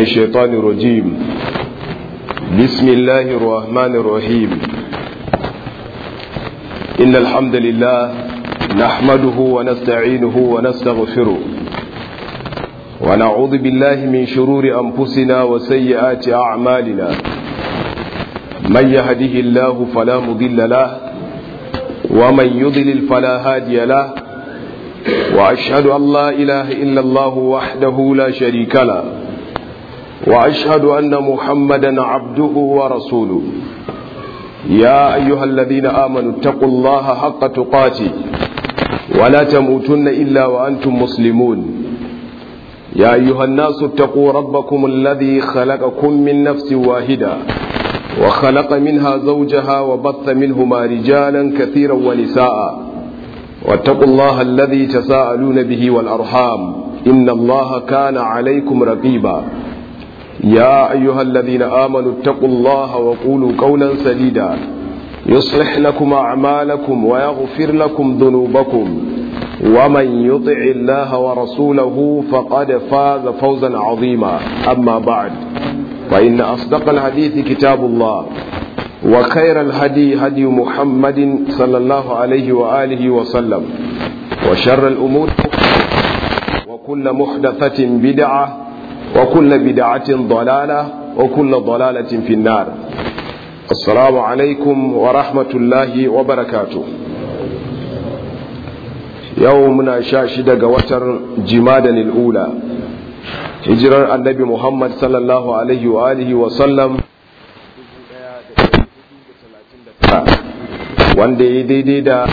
الشيطان الرجيم بسم الله الرحمن الرحيم إن الحمد لله نحمده ونستعينه ونستغفره ونعوذ بالله من شرور أنفسنا وسيئات أعمالنا من يهده الله فلا مضل له ومن يضلل فلا هادي له وأشهد أن لا إله إلا الله وحده لا شريك له وأشهد أن محمدا عبده ورسوله يا أيها الذين آمنوا اتقوا الله حق تقاته ولا تموتن إلا وأنتم مسلمون يا أيها الناس اتقوا ربكم الذي خلقكم من نفس واحدة وخلق منها زوجها وبث منهما رجالا كثيرا ونساء واتقوا الله الذي تساءلون به والأرحام إن الله كان عليكم رقيبا يا أيها الذين آمنوا اتقوا الله وقولوا قولا سديدا يصلح لكم أعمالكم ويغفر لكم ذنوبكم ومن يطع الله ورسوله فقد فاز فوزا عظيما أما بعد فإن أصدق الحديث كتاب الله وخير الهدي هدي محمد صلى الله عليه وآله وسلم وشر الأمور وكل محدثة بدعة وكل بدعة ضلالة وكل ضلالة في النار السلام عليكم ورحمة الله وبركاته يومنا شاشد قوتر جمادا الأولى هجرة النبي محمد صلى الله عليه وآله وسلم wanda ya daidai da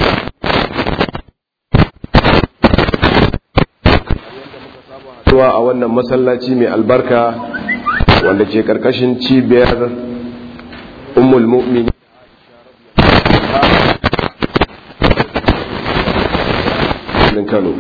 zuwa a wannan masallaci mai albarka wanda ke karkashin cibiyar ummul mu'mini Kano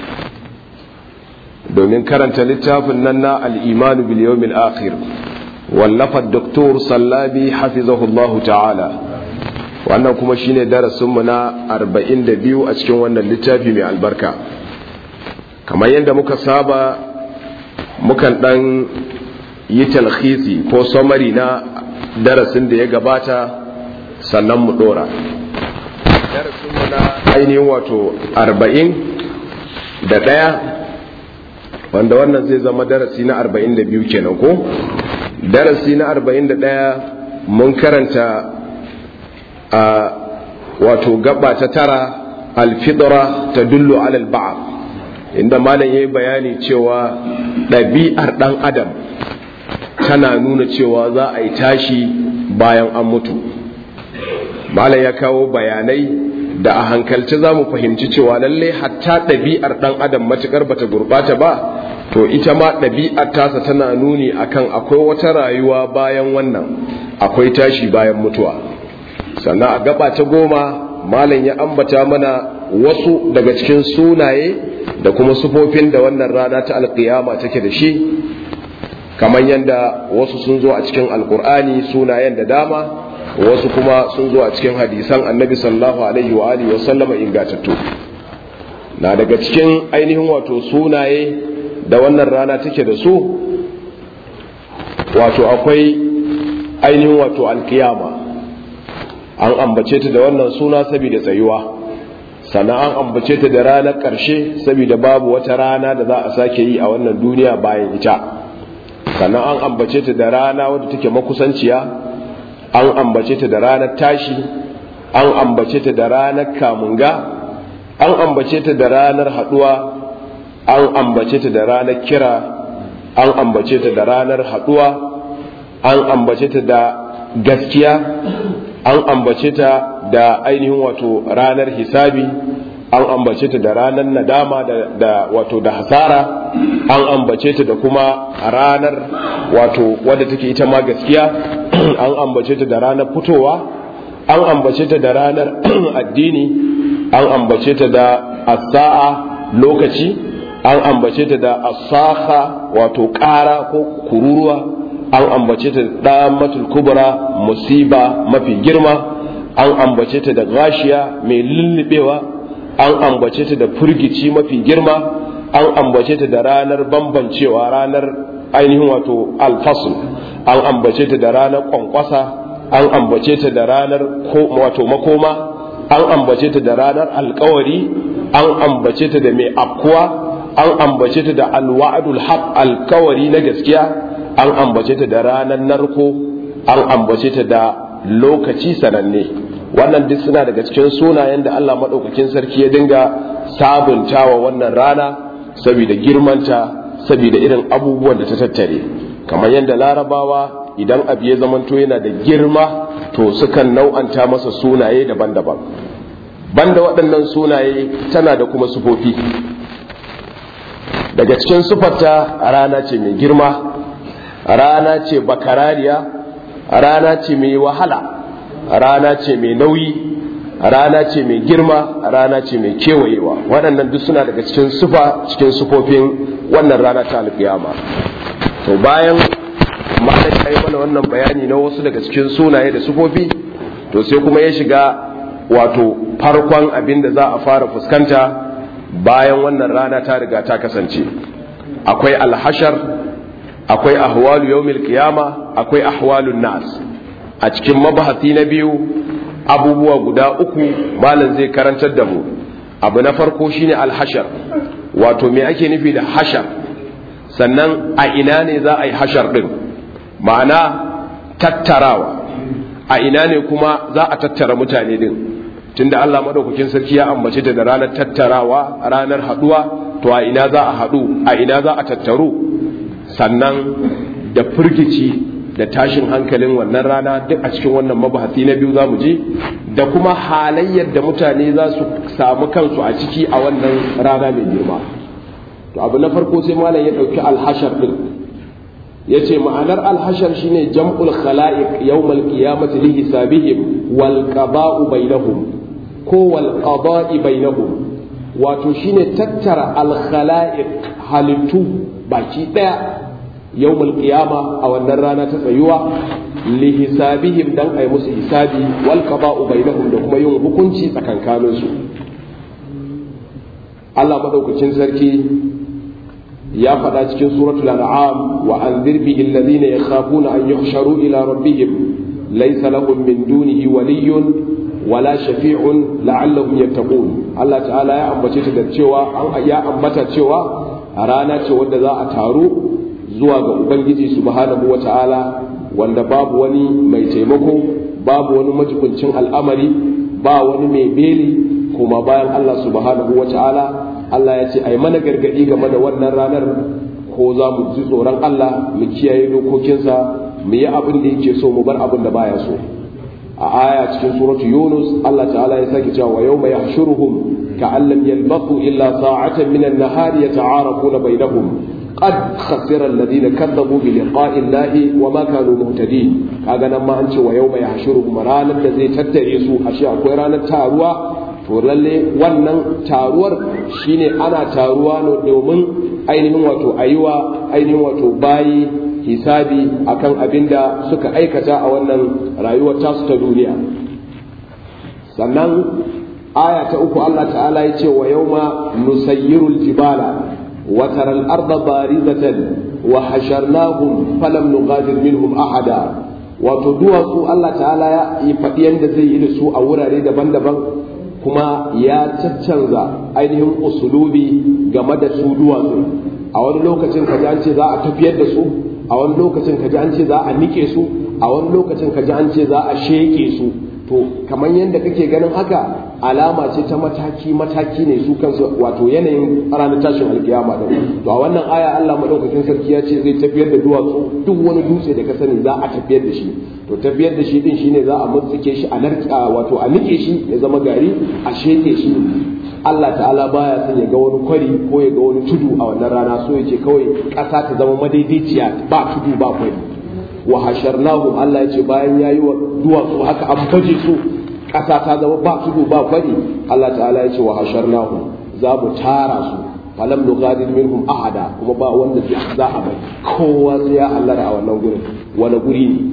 domin karanta littafin nan na al'imanu biliyomil akhir wallafar doktor sallabi hafizahullahu ta'ala wannan kuma shine darasinmu na 42 a cikin wannan littafi mai albarka kamar yadda muka saba mukan dan yi talhisi ko samari na darasin da ya gabata sannan mu dora darasinmu na ainihin wato 40 da ɗaya wanda wannan zai zama darasi na 42 kenan ko darasi na 41 mun karanta a wato gaba ta tara alfidra ta dullu alal ba'ar inda malam ya yi bayani cewa ɗabi'ar ɗan adam tana nuna cewa za a yi tashi bayan an mutu malam ya kawo bayanai da a hankalci za mu fahimci cewa lalle hatta ɗabi'ar ɗan adam matuƙar bata gurɓata ba to ita ma ɗabi'ar tasa tana nuni akan akwai wata rayuwa bayan wannan akwai tashi bayan mutuwa sannan a gaba ta goma malam ya ambata mana wasu daga cikin sunaye da kuma sufofin da wannan rana ta alkiyama take da shi kamar yadda wasu sun zo a cikin alkur'ani sunayen da dama wasu kuma sun zo a cikin hadisan annabi sallallahu alaihi wa alihi wasallama ingatattu na daga cikin ainihin wato sunaye da wannan rana take da su wato akwai ainihin wato alkiyama an ambace ta da wannan suna saboda tsayuwa sannan an ambace ta da ranar ƙarshe saboda babu wata rana da za a sake yi a wannan duniya bayan ita sannan an ambace ta da rana wadda take makusanciya an ambace ta da ranar tashi an ambace ta da ranar kamunga an ambace ta da ranar haɗuwa an ambace ta da ranar kira an ambace ta da ranar haɗuwa an ambace ta da gaskiya an ambace ta da ainihin wato ranar hisabi an ambace ta da ranar nadama da, da wato da hasara an ambace ta da kuma ranar wato wadda take ita ma gaskiya an ambace ta da ranar fitowa an ambace ta da ranar addini an ambace ta da asa'a lokaci an ambace ta da asaha wato ƙara ko kururuwa an ambace ta da matul kubra musiba mafi girma an ambace ta da gashiya mai lullubewa an ambace ta da furgici mafi girma an ambace ta da ranar bambancewa ranar ainihin wato alfasl an ambace ta da ranar kwankwasa an ambace ta da ranar wato makoma an ambace ta da ranar alkawari an ambace ta da mai afkuwa an ambace ta da alwa'adul haq alkawari na gaskiya an ambace ta da ranar narko an ambace ta da lokaci sananne wannan duk suna daga cikin sunayen da Allah maɗaukakin sarki ya dinga sabuntawa wannan rana saboda girmanta saboda irin abubuwan da ta tattare kamar yadda larabawa idan abu ya zamanto yana da girma to sukan nau'anta masa sunaye daban-daban banda waɗannan sunaye tana da kuma sufofi daga cikin sufarta rana ce mai girma rana ce bakarariya rana ce mai wahala rana ce mai nauyi rana ce mai girma rana ce mai kewayewa waɗannan duk suna daga cikin sufa cikin sufofin wannan rana ta alƙiyama to bayan malam ya yi mana wannan bayani na wasu daga cikin sunaye da sufofi to sai kuma ya shiga wato farkon abin da za a fara fuskanta bayan wannan rana ta riga ta kasance akwai alhashar akwai ahwalu yawmil qiyama akwai ahwalun nas a cikin mabahati na biyu abubuwa guda uku malam zai karantar da mu abu na farko shine alhashar wato me ake nufi da hashar sannan a ina ne za a yi hashar din ma'ana tattarawa a ina ne kuma za a tattara mutane din tunda Allah madaukakin sarki ya ambace ta da ranar tattarawa ranar haduwa to a ina za a hadu a ina za a tattaru sannan da firgici da tashin hankalin wannan rana duk a cikin wannan mabahasi na biyu za mu ji da kuma halayyar da mutane za su samu kansu a ciki a wannan rana mai girma to abu na farko sai malam ya ɗauki alhashar ɗin ya ce ma'anar alhashar shine jam'ul khala'iq yawmal qiyamati li hisabihim wal qada'u bainahum ko wal qada'i bainahum wato shine tattara al khala'iq halittu baki daya yawmal qiyama a wannan rana ta tsayuwa li hisabihim dan ai musu hisabi wal qada'u bainahum da kuma yin hukunci tsakankanin su Allah madaukakin sarki ya faɗa cikin suratul an'am wa anzir bihi alladhina yakhafuna an yuhsharu ila rabbihim laysa lahum min dunihi waliyyun wala shafi'un la'allahum yattaqun Allah ta'ala ya ambace ta da cewa an ya ambata cewa a rana ce wanda za a taru zuwa ga ubangiji subhanahu wata'ala wanda babu wani mai taimako babu wani majibincin al'amari ba wani mai beli kuma bayan Allah subhanahu wata'ala Allah ya ce ai mana gargadi game da wannan ranar ko za mu ji tsoron Allah mu kiyaye dokokinsa mu yi abin da yake so mu bar abin da baya so a aya cikin suratu Yunus Allah ta'ala ya sake cewa yawma yahshuruhum ka'an lam yalbathu illa sa'atan min an-nahari yata'arafuna bainahum qad khasira alladhina kadzabu bi liqa'i Allahi wa ma kanu muhtadin kaga nan ma an ce wa yawma yahshuruhum ranar da zai tattare su ashe akwai ranar taruwa to lalle wannan taruwar shine ana taruwa ne domin ainihin wato ayiwa ainihin wato bayi hisabi akan abin da suka aikata a wannan rayuwar tasu ta duniya sannan aya ta uku Allah ta'ala ya ce wa yauma nusayyirul jibala wa taral arda barizatan wa hasharnahum falam nughadir minhum ahada wato duwatsu Allah ta'ala ya yi faɗi yadda zai yi da su a wurare daban-daban kuma ya caccanza ainihin usulubi game da su duwatsu a wani lokacin kaji an ce za a tafiyar da su a wani lokacin kaji an ce za a nike su a wani lokacin kaji an ce za a sheke su to kamar yadda kake ganin haka alama ce ta mataki mataki ne su kansu wato yanayin ranar tashin alkiyama da to a wannan aya Allah madaukakin sarki ya ce zai tafiyar da duwatsu duk wani dutse da ka sani za a tafiyar da shi to tafiyar da shi din shine za a mutsike shi a narka wato a nike shi ya zama gari a sheke shi Allah ta'ala baya son ya ga wani kwari ko ya ga wani tudu a wannan rana so yake kawai ƙasa ta zama madaidaiciya ba tudu ba kwari wa hasharnahu Allah ya ce bayan yayi wa duwatsu haka an baje su ƙasa ta zama ba tudu ba kwari Allah ta'ala ya ce wa hasharnahu za mu tara su falam nughadir minhum ahada kuma ba wanda za a bai kowa sai ya hallara a wannan gurin wani guri ne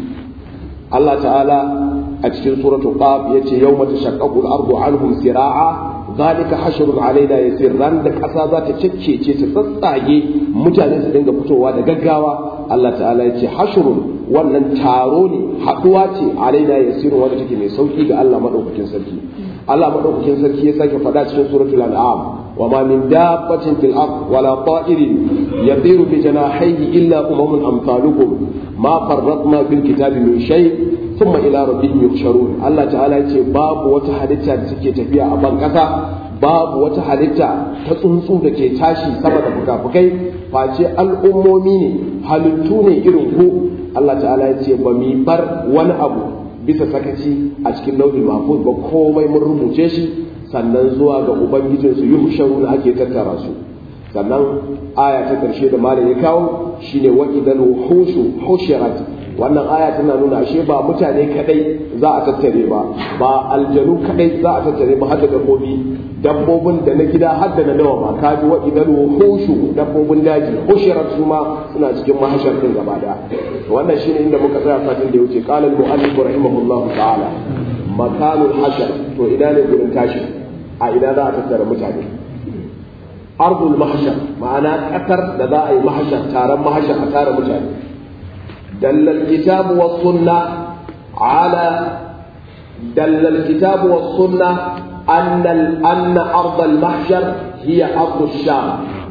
Allah ta'ala a cikin suratul qaf yace yawma tashaqqaqu al-ardu anhum sira'a zalika hashrun alaina yasir ran da kasa za ta ceccece ta tsatsage mutane su dinga fitowa da gaggawa Allah ta'ala ya ce hashrun wannan taro ne haduwa ce alaina yasir wanda take mai sauki ga Allah madaukakin sarki Allah madaukakin sarki ya sake faɗa cikin suratul an'am wa ma min dabbatin fil ard wala ta'irin yatiru bi janahihi illa umamun amsalukum ma farratna bil kitabi min shay thumma ila rabbihim yuhsharun Allah ta'ala ya ce babu wata halitta da take tafiya a ban kasa babu wata halitta ta tsuntsu da ke tashi sama da fukafukai face al'ummomi ne halittu ne irin ku Allah ta'ala ya ce ba mi bar wani abu bisa sakaci a cikin lauhin mahfuz ba komai mun rubuce shi sannan zuwa ga ubangijinsu yuhsharu na ake tattara su sannan aya ta karshe da malam ya kawo shine wa idan hushu hushirat wannan aya tana nuna ashe ba mutane kadai za a tattare ba ba aljanu kadai za a tattare ba har da dabbobi dabbobin da na gida har da na dawa ba kaji wa idan hushu dabbobin daji hushirat su ma suna cikin mahashar din gaba da wannan shine inda muka tsaya fatin da ya wuce qala al-mu'allif rahimahullahu ta'ala makanul hashar to ina ne gurin tashi a ina za a tattara mutane ardul mahshar ma'ana kasar da za a yi mahshar taron mahshar a tara mutane dallal kitabu was sunna ala dallal kitabu was sunna أن أن أرض المحشر هي أرض الشام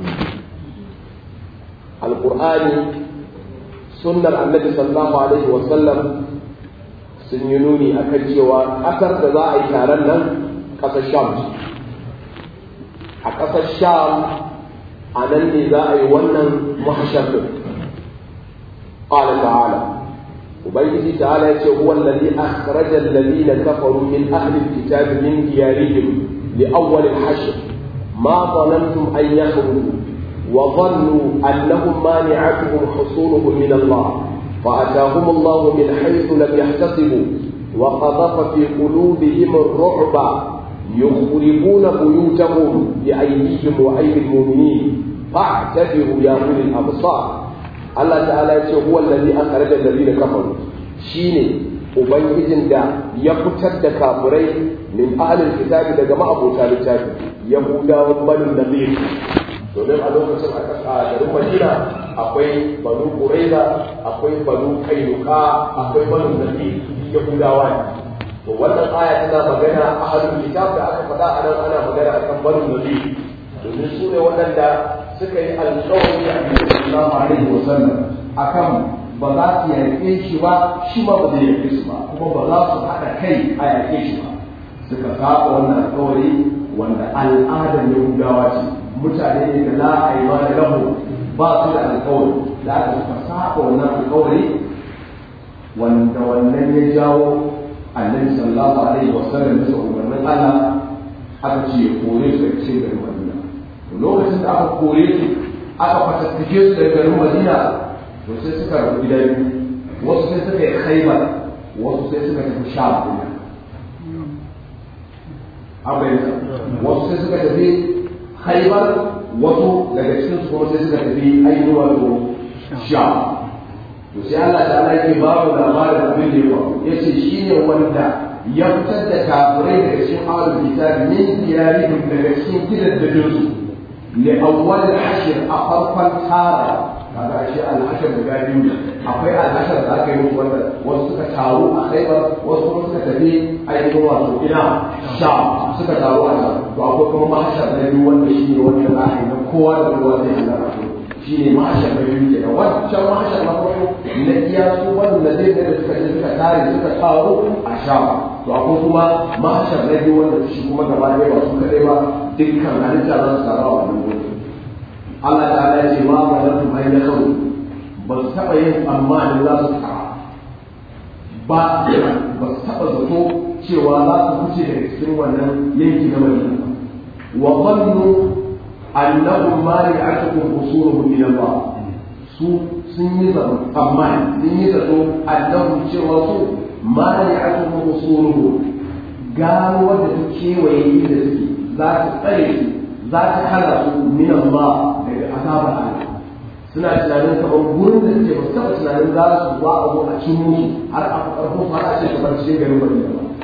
القرآن سنة النبي صلى الله عليه وسلم سنينوني أكل أثر تضاعي كارنا قصة الشام قصة الشام أنا اللي ذا ونن محشر قال تعالى وبيته تعالى هو الذي أخرج الذين كفروا من أهل الكتاب من ديارهم لأول الحشر ما ظننتم أن يخرجوا وظنوا أنهم مانعتهم حصولهم من الله فأتاهم الله من حيث لم يحتسبوا وقذف في قلوبهم الرعب يخربون بيوتهم بأيديهم وأيدي المؤمنين فاعتبروا يا أولي الأبصار Allah ta'ala ya ce huwa allazi akhraja allazina kafaru shine ubangijin da ya fitar da kafirai min ahlil kitabi daga ma'abota littafi yahudawan banu nabi domin a lokacin a garin madina akwai banu quraiza akwai banu kainuka akwai banu nabi yahudawa ne to wannan aya tana magana ahlul kitab da aka faɗa a nan ana magana akan banu nabi domin su ne waɗanda suka yi alƙawari a cikin sallallahu alaihi wasallam akan ba za su yaƙe shi ba shi ma ba zai yaƙe su ba kuma ba za su haɗa kai a yaƙe shi ba suka saba wannan alƙawari wanda al'adar yahudawa ce mutane ne da la a yi da lahu ba su da alƙawari da aka suka saba wannan alƙawari wanda wannan ya jawo annabi sallallahu alaihi wasallam bisa umarnin Allah aka ce kore su da cikin garin Madina lokacin da aka kore su aka fatattake su daga garin Madina to sai suka rabu gida biyu wasu sai suka yi khaibar wasu sai suka tafi sham kuma abaita wasu sai suka tafi khaibar wasu daga cikin su kuma sai suka tafi ainihin wato sham to sai Allah ta Allah yake ba mu labarin abin da ya faru yace shine wanda ya fitar da kafirai daga cikin ahlul kitabi min diyarihim daga cikin gidajen su li awwal hashr a farkon tara kaga shi al-hashr da biyu akwai al-hashr da aka yi musu wanda wasu suka taru a Khaibar wasu kuma suka tafi ainihin wato ina sha suka taru a nan to akwai kuma mahashar na biyu wanda shi ne wanda za a yi na kowa da kowa zai halarta shi ne mahashar na biyu ke da wancan mahashar na farko na iya su wanda zai da suka je suka tare suka taru a sha to akwai kuma mahashar na biyu wanda shi kuma gaba ɗaya ba su kaɗai ba dukkan halitta za su taru a wannan gurin Allah ta ya ce ma ba da kuma ya kawo ba su taɓa yin tsammanin za su taru ba ba su taɓa zato cewa za su fice daga cikin wannan yanki na madina wa zannu annahum mani'atuhum usuluhum min Allah su sun yi zato amma sun yi zato annahum cewa su mani'atuhum usuluhum gano wanda ta kewaye inda suke za ta tsare su za ta hana su min Allah daga azabar Allah suna tunanin kamar gurin da suke ba su taɓa tunanin za su ba a zo a cin musu har a ƙarfin har a ce kamar cikin garin Madina ba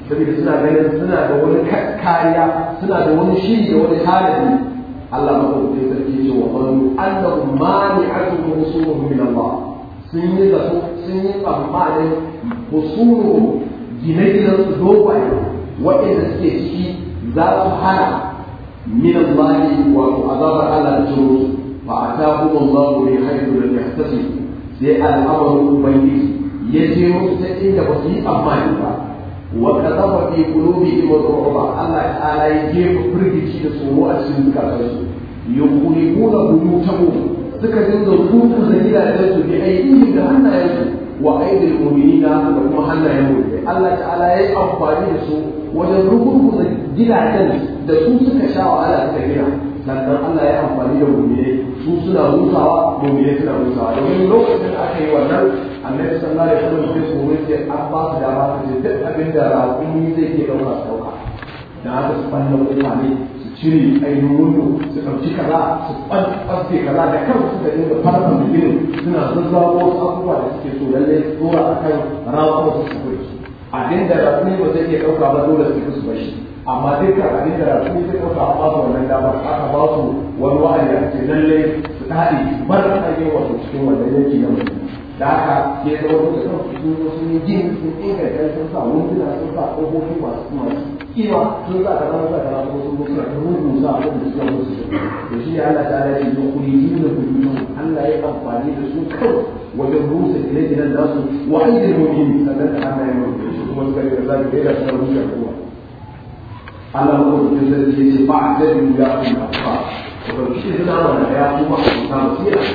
saboda suna ganin suna da wani kariya suna da wani shiri da wani tanadi Allah madaukakin sarki ce wa qanu annahum mani'atun rusulun min Allah sun yi zato sun yi tsammanin husulu gine-ginen su dogwaye waɗanda suke ciki za su hana min Allah wato azabar Allah da ciro fa atahum Allah min haythu lam yahtasib sai al'amarin ubangiji ya je musu ta inda ba su yi tsammani ba wa qadafa fi qulubihim ar-ru'ba Allah ta'ala ya jefa firgici da tsoro a cikin zukatansu yuqulibuna buyutahum suka dinga rubuta da gidajen su bi aidihim da hannayensu wa aidil mu'minina da kuma hannayen mu'minai Allah ta'ala ya yi amfani da su wajen rubuta gidajen da su suka sha wahala suka gina sannan Allah ya amfani da mu'minai su suna hutawa mu'minai suna hutawa domin lokacin da aka yi wannan annabi sallallahu alaihi wasallam sai su wuce an ba su dama su ce duk abin da raƙumi zai ke ɗauka su ɗauka da haka su ɓalla mutane cire ainihin wando su ɗauki kaza su ɓarfe kaza da kan su da dinga farfa da ginin suna zazzago wasu abubuwa da suke so lallai su dora a kan rawar su su kuri abin da rakuni ba zai iya ɗauka ba dole su su bashi amma dukkan abin da rakuni zai ɗauka an ba su wannan damar aka ba su wani wa'adi a ce lallai su daɗe bar ainihin wato cikin wannan yanki na mutum da haka ya zama da kan sun zo sun yi gini sun inganta sun sa wunduna sun sa ƙofofi masu masu kima sun sa kaza sun sa kaza kuma sun mutu da rubu sa abin da suka musu da shi Allah ta ya ce kuri yi da kuri Allah ya amfani da su kawai wajen rusa gine-ginen nasu wa aidin mu'min sannan da Allah ya mutu shi kuma suka yi da zai da suna rusa kowa Allah ko da zai ce ba da ya kuma ba to shi suna wannan ya kuma ta musira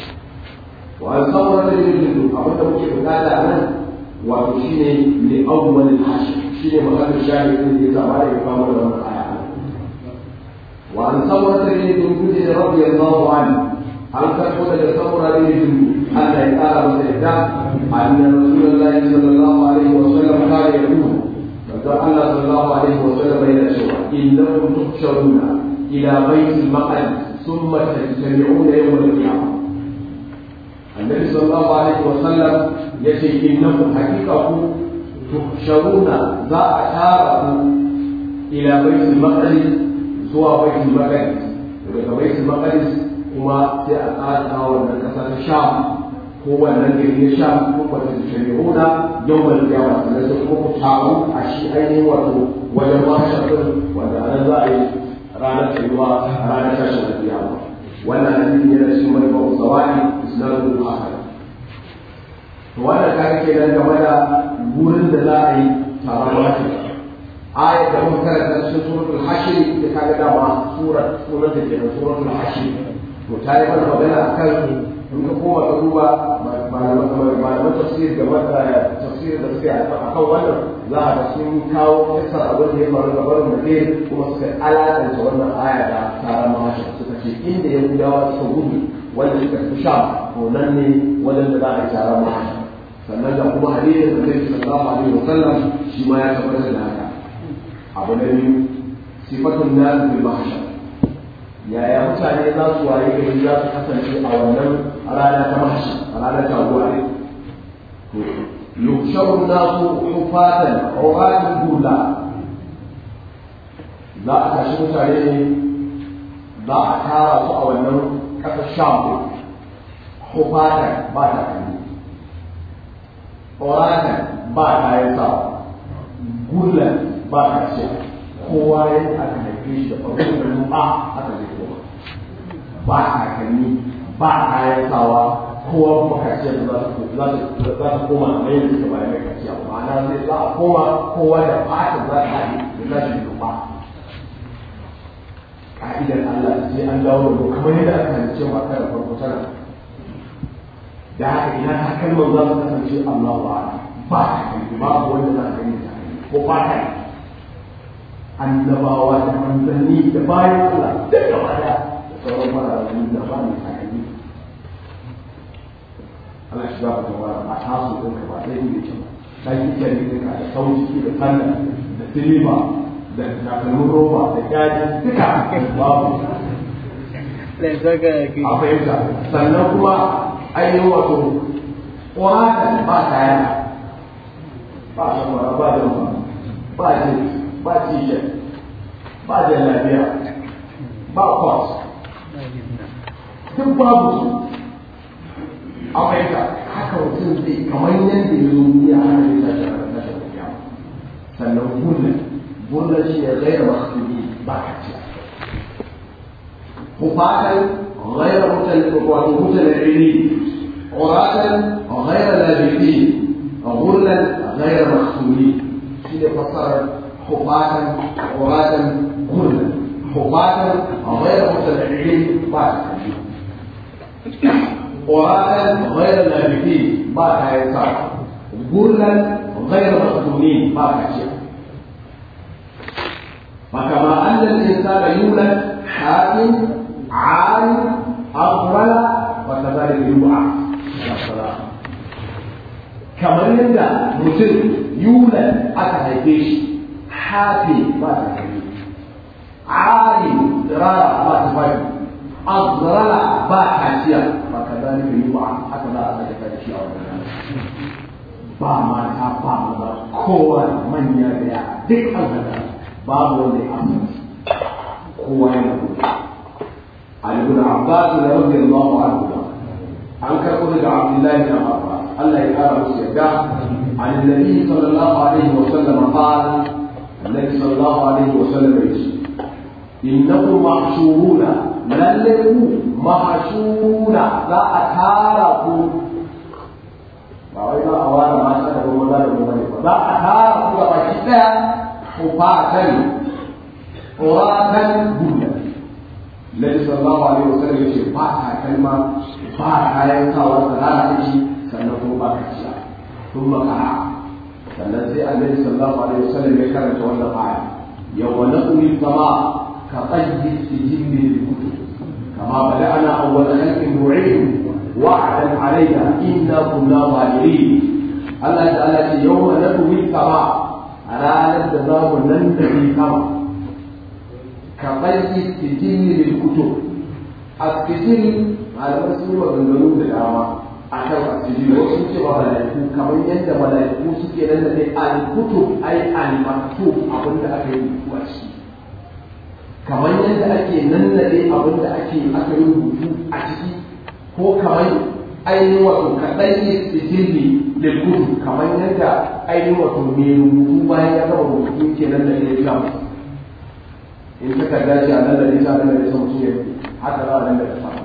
وأن صورة الجلد أبدا ممكن هذا أنا وشيني لأول الحشر شيني مكان الشاهد الذي يتابع إقامة من الآية وأن صورة الجلد رضي الله عنه هل تقول لصورة الجلد أن يقال وسيحدث أن رسول الله صلى الله عليه وسلم كان يقول فقال الله صلى الله عليه وسلم إلى شوى إنكم تحشرون إلى بيت المقدس ثم تجتمعون يوم القيامة النبي صلى الله عليه وسلم يشي إنكم حقيقة تحشرون ذا أشاره إلى بيت المقدس زوا بيت المقدس daga bait al-maqdis kuma sai a tsara wannan kasa ta sham ko wannan gari na sham ko wata shari'una yawmal qiyamah sannan sai kuma ku taru a shi ainihin wato wajen mahshar din wanda anan za a yi ranar tsayuwa ranar tashin kiyama wannan hadisi yana cikin majmu'u zawadi isnadu hasan to wannan kaga kenan game da gurin da za a yi taron wata ayat da muka karanta cikin suratul hashr da kaga dama surar surar da kenan suratul hashr to ta yi mana magana akan in ka koma ka duba malaman tafsir game da tafsir da suke akan wannan za a ga sun kawo kisar abin da ya faru da barin madina kuma suka alakanta wannan aya da taron mahashi suka ce inda yahudawa suka gudu wanda suka fi sha to nan ne wajen da za a yi taron mahashi sannan da kuma hadisin da zai sallallahu alaihi wasallam shi ma ya tabbatar da haka abu na biyu sifatun nas bil mahshar yaya mutane za su waye gari za su kasance a wannan rana ta mahshar a ranar taguwa ne يحشر الناس حفاة عراة بولا za a tashi mutane ne za a tara su a wannan ƙasar sham hufatan ba ta kalli ƙoratan ba ta yi sa gullan ba ta ce kowa ya aka haife shi da farko da nufa aka zai koma ba ta kalli ba ta yi sawa kowa kuma kaciya da za ta koma a mai da suka bayan mai kaciya ma'ana zai za a koma kowa da fata za ta haɗe da za ta nufa ka'idar Allah sai an dawo da kamar yadda aka halice ma da farko tana da haka ina ta kalmar za su kasance Allah wa ba ta kai ba wanda za ta gani ta ko ba ta yi annabawa da manzanni da bayan Allah duk gaba da sauran mara da ba ne ta gani ana shiga ba ta wara a taso ɗin ka ba zai yi kyau ta yi kyan ɗin ka da sauki da sanda da silima da takalmin roba da kyaji duka babu a fahimta sannan kuma ainihin wato ƙwata ba kaya ba a shan ba da ba ba jeans ba t-shirt ba jallabiya ba kwas duk babu su a waita haka mutum zai kamar yadda ya zo duniya haka zai tashi a tashin duniya sannan gurna gurna shi ne gaira masu ba ka ce kufatan gaira mutane wato mutane rini uratan gaira labisi gurnan gaira masu shi ne fasarar kufatan uratan gurnan kufatan gaira mutane rini ba ka ce قراءة غير لابثين ما كايسار غرلا غير مختونين ما كاشف فكما أن الإنسان يولد حاكم عالم أغفل وكذلك يوعى kamar yadda mutum yulan aka haife shi hafi ba ta haife ali rara ba ta haife azrala ba kaciya ba ka zalika yi ba haka za a saka kaci a wannan ba mata ba maza kowa manya da ya duk an hada babu wanda ya amince kowa ya mutu Ali ibn Abbas radiyallahu anhu an karɓo daga Abdullahi bin Abbas Allah ya kara musu yarda an Nabi sallallahu alaihi wa sallam qala Annabi sallallahu alaihi wa sallam yace innakum mahshuruna lalle ku mahashuna za a tara ku ba wai za a ware mata da kuma za da kuma ne ba za a tara ku ga baki daya ku fatan quratan guda Nabi sallallahu alaihi wasallam yace ba ta kalma ba kayan sawa da rana take sannan kuma ba ka ciya kun makara sannan sai annabi sallallahu alaihi wasallam ya karanta wannan aya yawma naqmi sama ka qayyi sijilli al-kutub كما بدأنا أول خلق نعيد وعدا علينا إنا كنا ظالمين الله تعالى يوم نطوي السماء على الجزاء ننتهي كما كطي السجل للكتب السجل على مسلم وبنغلو بالعامة akan asiri wasu ce ba malaiku kamar yadda malaiku suke nan da ne al-kutub ai al-maktub abinda aka yi rubutu a ciki kamar yadda ake nannade abin da ake aka yi rubutu a ciki ko kamar ainihin wato kaɗan yi sijilli da kudu kamar yadda ainihin wato mai rubutu bayan ya gama rubutu ke nan da ya gama in ta karga shi a nan da nisa nan da nisa mutum ya haka za a nan da ta sama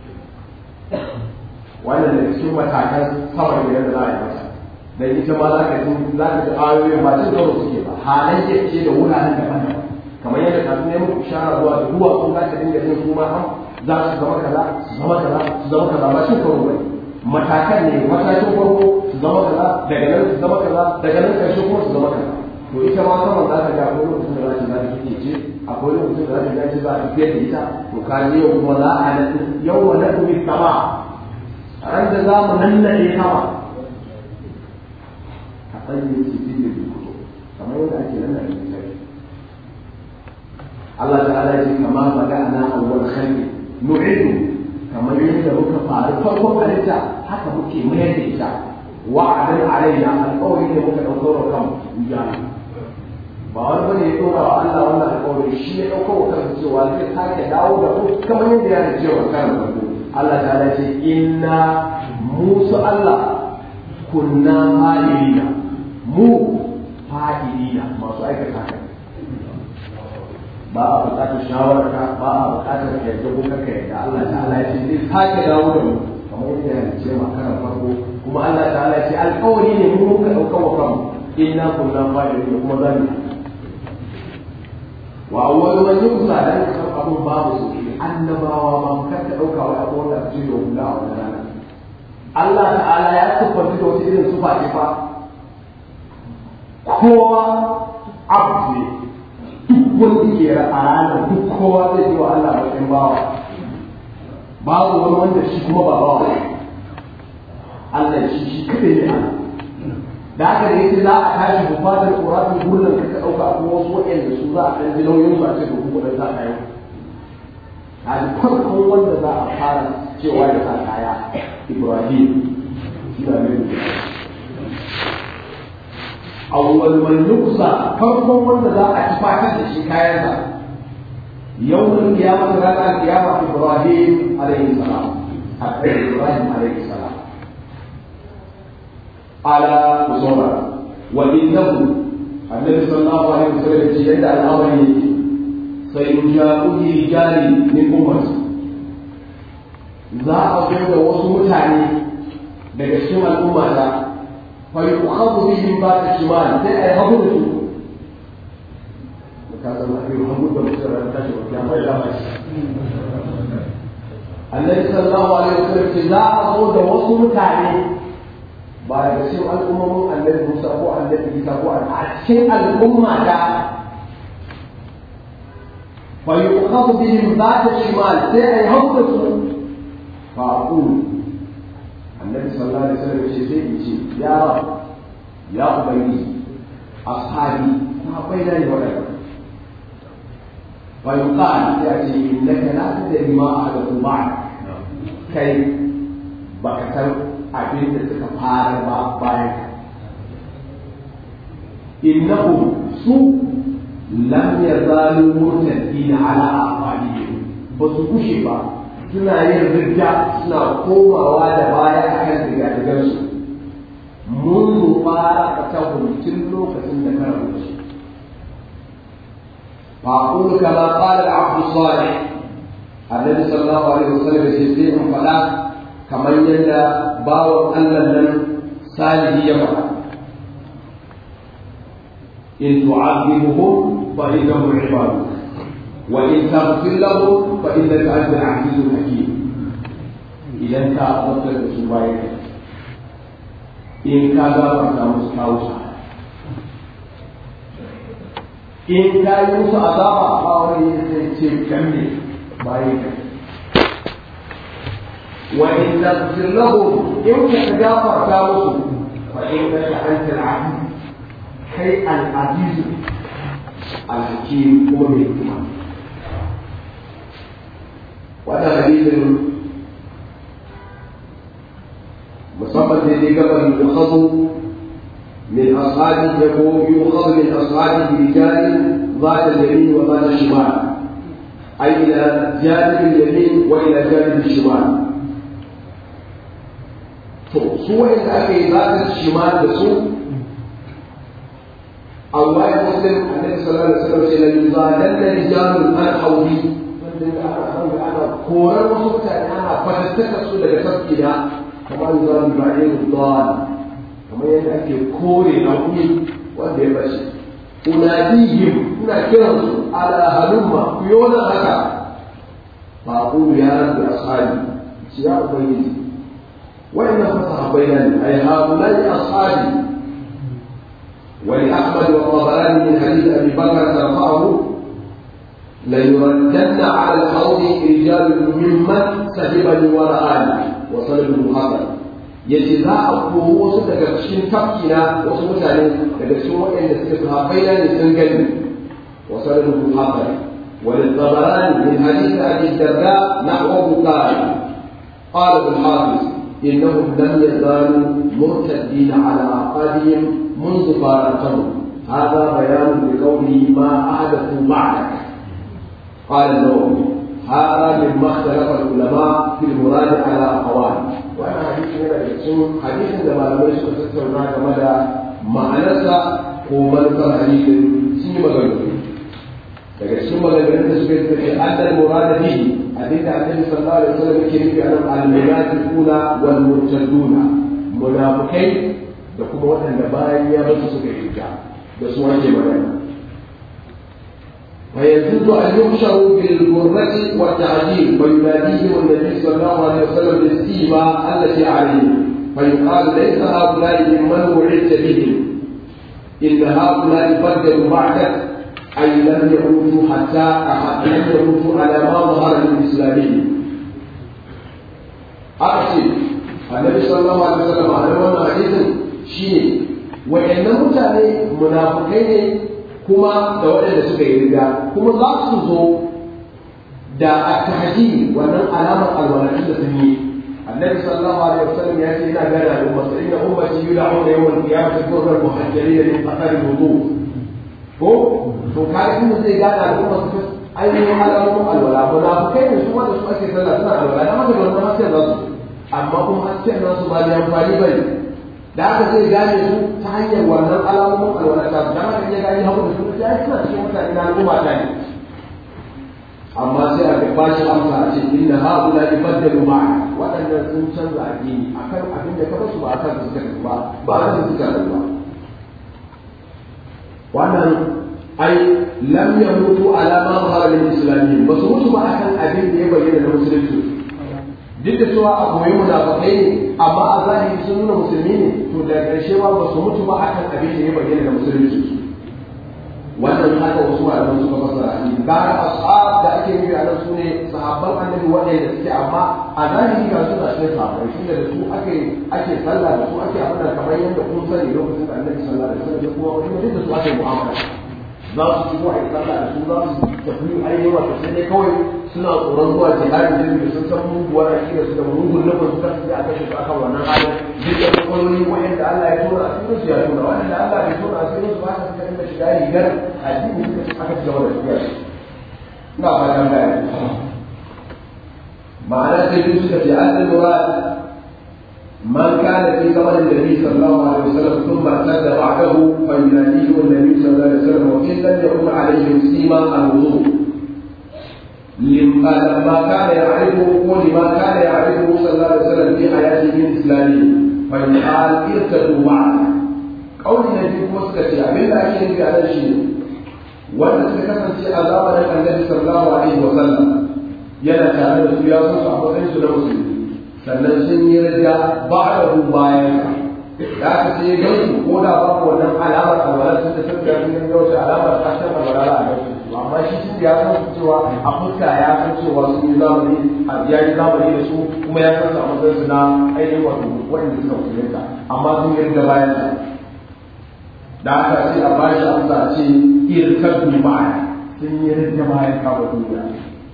wannan da cikin matakan sama da yadda za a yi mata dan ita ma za ka ji za ka ji ayoyin ba cin karo suke ba halayya ce da wuraren daban-daban kamar yadda kafin ya muku shara zuwa da duwa kun za ka dinga jin kuma an za su zama kaza su zama kaza su zama kaza ba shi karo bane matakan ne matakin farko su zama kaza daga nan su zama kaza daga nan karshe kuma su zama kaza to ita ma saman za ka ga akwai lokacin da za ta za ta kike ce akwai lokacin da za ta ga za ta fiye da ita to ka ji yau kuma za a nan yau wa nan kuma sama a ran da za mu nannaɗe sama a tsaye su fi da kamar yadda ake nannaɗe sai Allah ta'ala ya ce kama bada'na awwal khalqi nu'idu kamar yadda muka faru farkon halitta haka muke mayar da ita wa'adan alaina alƙawari ne muka ɗauko wa kan ya ba wani bane ya ɗora wa Allah wannan alƙawari shi ya ɗauko wa kansa cewa zai sake dawo da ku kamar yadda ya ce wa kan farko Allah ta'ala ce inna musu Allah kunna fa'ilina mu fa'ilina masu aikata haka ba a buƙatar shawararka ba a buƙatar ka yadda ko kanka yadda Allah ta'ala ya ce zai sake dawo da mu kamar yadda ya ce ma karan farko kuma Allah ta'ala ya ce alƙawari ne mu muka ɗauka wa kanmu inna kunna fa'ilin kuma za mu wa awwalu man yusa dan ka san abun babu su annabawa ma kar ka ɗauka wa abu wanda su da hula a wannan rana Allah ta'ala ya siffanta da wata irin sufa ce fa kowa abu ne duk wanda ke a ranar duk kowa zai yi wa Allah bakin bawa babu wani wanda shi kuma ba bawa Allah shi shi kadai ne Allah da haka da yake za a tashi bu fadar ƙurafin gurnan ka ɗauka a kuma wasu waɗanda su za a ɗan ji nauyin su a ce da kuma ɗan sa kaya a farkon wanda za a fara cewa ya sa kaya Ibrahim shi da mai awwal man yuksa farkon wanda za a ci fatar da shi kayansa yawmul qiyamah ranar qiyamah ibrahim alaihi salam hatta ibrahim alaihi salam ala musawara wa innahu annabi sallallahu alaihi wasallam ce yadda al'amari yake sai yuja'u rijali min ummati za a zo da wasu mutane daga cikin al'umma ta fa yu'khadhu bihim ba ta shimal sai ai hagu da su ka san ai hagu da mutum ran tashi wa kiyama ya ba shi Annabi sallallahu alaihi wasallam ce za a zo da wasu mutane ba daga cikin al'ummomin Annabi Musa ko Annabi Isa ko a cikin al'umma ta fa yu'khadhu bihim ba ta shimal sai ai hagu da su فأقول النبي صلى الله عليه وسلم يقول يا رب يا أبي أصحابي ما بينني وبينك ويقال يأتي إنك لا تدري ما أحدث بعد كي بكتر أبين تكفار بايك إنهم سوء لم يزالوا مرتدين على أعقابهم بس كشفا suna yin ridda suna komawa da baya a kan digadigansu mun fara a ta tun lokacin da ka rabu shi فأقول كما قال العبد الصالح النبي صلى الله عليه وسلم يسير فلا كما يندى باو أن لن صالح يفعل إن تعذبهم فإنهم عبادك وإن تغفر لهم فإنك أنت العزيز الحكيم إذا أنت أردت بسبايك إن كان فرد مستوسع إن كان يوسع عذابا فهو يسير كمي بايك وإن تغفر لهم إن تتجافر كاوس فإنك أنت العزيز كي العزيز الحكيم هو الحكمة وهذا حديث مصطفى الذي قبل يؤخذ من أصحابه يقول يؤخذ من أصحابه رجال ذات اليمين وذات الشمال أي إلى جانب اليمين وإلى جانب الشمال سوء الأخي ذات الشمال بسوء الله مسلم النبي صلى الله عليه وسلم إلى يزادن رجال عن حوضي korar wasu mutane ana fatattaka su daga tafki na kamar zan ba'in zuwan kamar yadda ake kore hakuri wanda ya bashi unadihim ina kiran su ala halumma ku yi wannan haka ba ku ya rabbi ashabi ci ya ubangiji wa'annan fa sahabbai nan ay haulai ashabi ولأحمد والطبراني من حديث أبي بكر ترفعه ليردن على الحوض رجال ممن سحبني ورآني وصلب المحضر yace za a koro wasu daga cikin tafkina wasu mutane daga cikin waɗanda suke sahabbai na ne sun gani wa sallallahu muhammad wa lil-tabarani min hadith abi darda nahwahu qala qala al-hafiz innahum lam yazalu murtaddin ala aqadihim منذ فارقتهم هذا بيان لقوله ما أحدثوا بعدك قال النووي هذا مما اختلف العلماء في المراد على أقوال وأنا حديث هنا يقسم حديث عندما لم يشكر تستمع مدى معنسا ومنكر حديث سني مغنى daga cikin maganganun da suka yi annal murada bihi abinda annabi sallallahu alaihi wasallam yake nufi a nan al-munafiquna wal murtaduna munafikai da kuma waɗanda bayan ya basu suka yi da su ake magana ويجوز أن يحشروا بالغرة والتعجيل ويناديهم النبي صلى الله عليه وسلم بالسيما التي عليهم فيقال ليس هؤلاء ممن وعدت بهم إن هؤلاء بدلوا بعدك أي لم يموتوا حتى لم يموتوا على ما ظهر من إسلامهم أقصد النبي صلى الله عليه وسلم على وانا حديث شيء وإن متى منافقين kuma da waɗanda suka yi riga kuma za su zo da attahadi wannan alamar alwalatin da sun yi النبي صلى الله عليه وسلم ياتي الى بين الامه فان امتي يدعون يوم القيامه غر المحجلين من اثر الوضوء ko to kai kuma zai gane al'umma su ainihin alamun alwala munafukai ne su wanda su ake sallah suna alwala da haka wannan hasken za su amma kuma hasken nasu ba da amfani bane da haka zai gane su ta hanyar wannan alamomin alwala ta da haka ya gane hagu da su ya suna cikin mutane na al'umma ta ne amma sai a ba shi amsa a ce inna haula ibaddalu ma'a waɗannan sun canza addini akan abin da ka basu ba akan su suka ba ba akan su suka ba wannan ai lam yamutu ala ma zahara lil islamiyyin ba su mutu ba akan abin da ya bayyana na musulunci duk da cewa a koyi munafikai ne amma a zahiri sun nuna musulmi ne to da ƙarshe ba ba su mutu ba akan abin da ya bayyana na musulunci wannan haka wasu malaman suka fassara shi gara ashab da ake nufi a nan su ne sahabban annabi waɗanda suke amma a zahiri ga su da shi sahabbai shi da su ake ake sallah da su ake abin da kamar yadda kun sani lokacin da annabi sallallahu alaihi wasallam kuma kuma duk da su ake mu'amala za su shigo a yi sallah da su za su tafi ainihin wato sai dai kawai suna tsoron zuwa jihadin jirgin da sun san muguwar akida su da mugun nufin su kasu da aka shiga akan wannan halin duk da kwakwalwani wa'anda Allah ya tura a cikin su ya tura wa'anda Allah bai tura a cikin su ba ta suka dinga shiga rigar addini suka aka ci gaba da tafiya ina fatan gaya ma'ana sai duk suka ce an murad من كان في زمن النبي صلى الله عليه وسلم ثم ارتد بعده فيناديه النبي صلى الله عليه وسلم وان لم يكن عليهم سيما الوضوء لما كان يعرفه ولما كان يعرفه صلى الله عليه وسلم في حياته من اسلامه فيقال ارتدوا معه قول النبي مسكت abin da ake nufi a nan shi wanda suka kasance a zamanin annabi sallallahu alaihi wa sallam yana tare da su ya so su a matsayin su na musulmi sannan sun yi rida ba da bayan da aka ce ya gaisu ko da ba ku wannan alamar alwala sun da sun ga sun ga wata alamar ta shan alwala a gaisu amma shi shi ya san cewa a fuska ya san cewa sun yi zamani a ya yi zamani da su kuma ya san su a matsayin su na ainihin wato wanda suka musulunta amma sun yi rida bayan sa da aka ce a ba shi amsa ce irkar ma'a sun yi rida bayan kawo duniya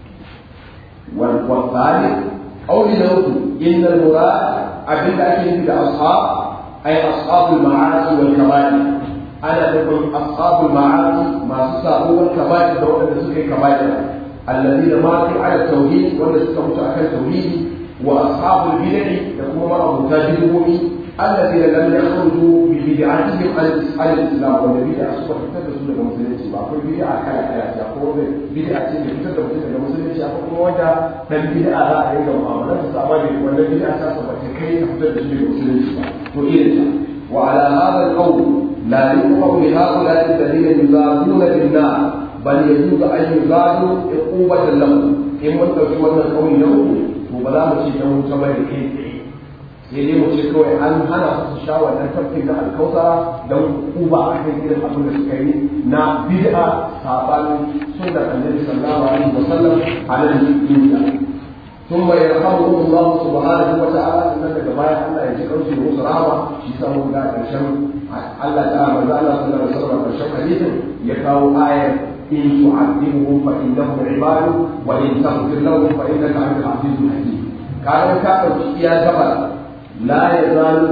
wal wasali قول له إن المراد أبدا أكيد بالأصحاب أي أصحاب المعاصي والكبائر أنا أقول أصحاب المعاصي ما سسابوا والكبائر دولة سكي كبائر الذين ماتوا على التوحيد والذين على التوحيد وأصحاب البدع يكون مرة متاجرون الذين لم يخرجوا ببدعتهم عن الإسلام والبدع سوى تتدسوا لك مسلمين أقول بدعة كلا كلا أقول بدعة تتدسوا لك مسلمين أقول وجه dan bid'a za a dinga mu'amala ta sama da wannan bid'a ta saba ta kai ta fitar da shi daga musulunci ba to irin ta wa ala hadha al-qawl la yuqaw li haula alladhina yuzaduna bin nar bal yajuzu an yuzadu iqubatan lahum in mun dauki wannan kauli na uku to ba za mu ci dan wuta ba da kai sai dai mu ce kawai an hana su sha wannan tafkin da alkausa don uba a kan irin abin da suka yi na bid'a sabanin sunnar annabi sallallahu alaihi wasallam a nan duniya ثم يرحمهم الله سبحانه وتعالى ان daga baya Allah ya ji kansu da musu rahama shi sa mun ga karshen Allah ta'ala manzo Allah sallallahu alaihi wasallam karshen hadisin ya kawo ayar in tu'adibuhum fa innahum ibadu wa in taghfir lahum fa innaka antal azizul hakim kaga ka dauki iya gaba la yazalu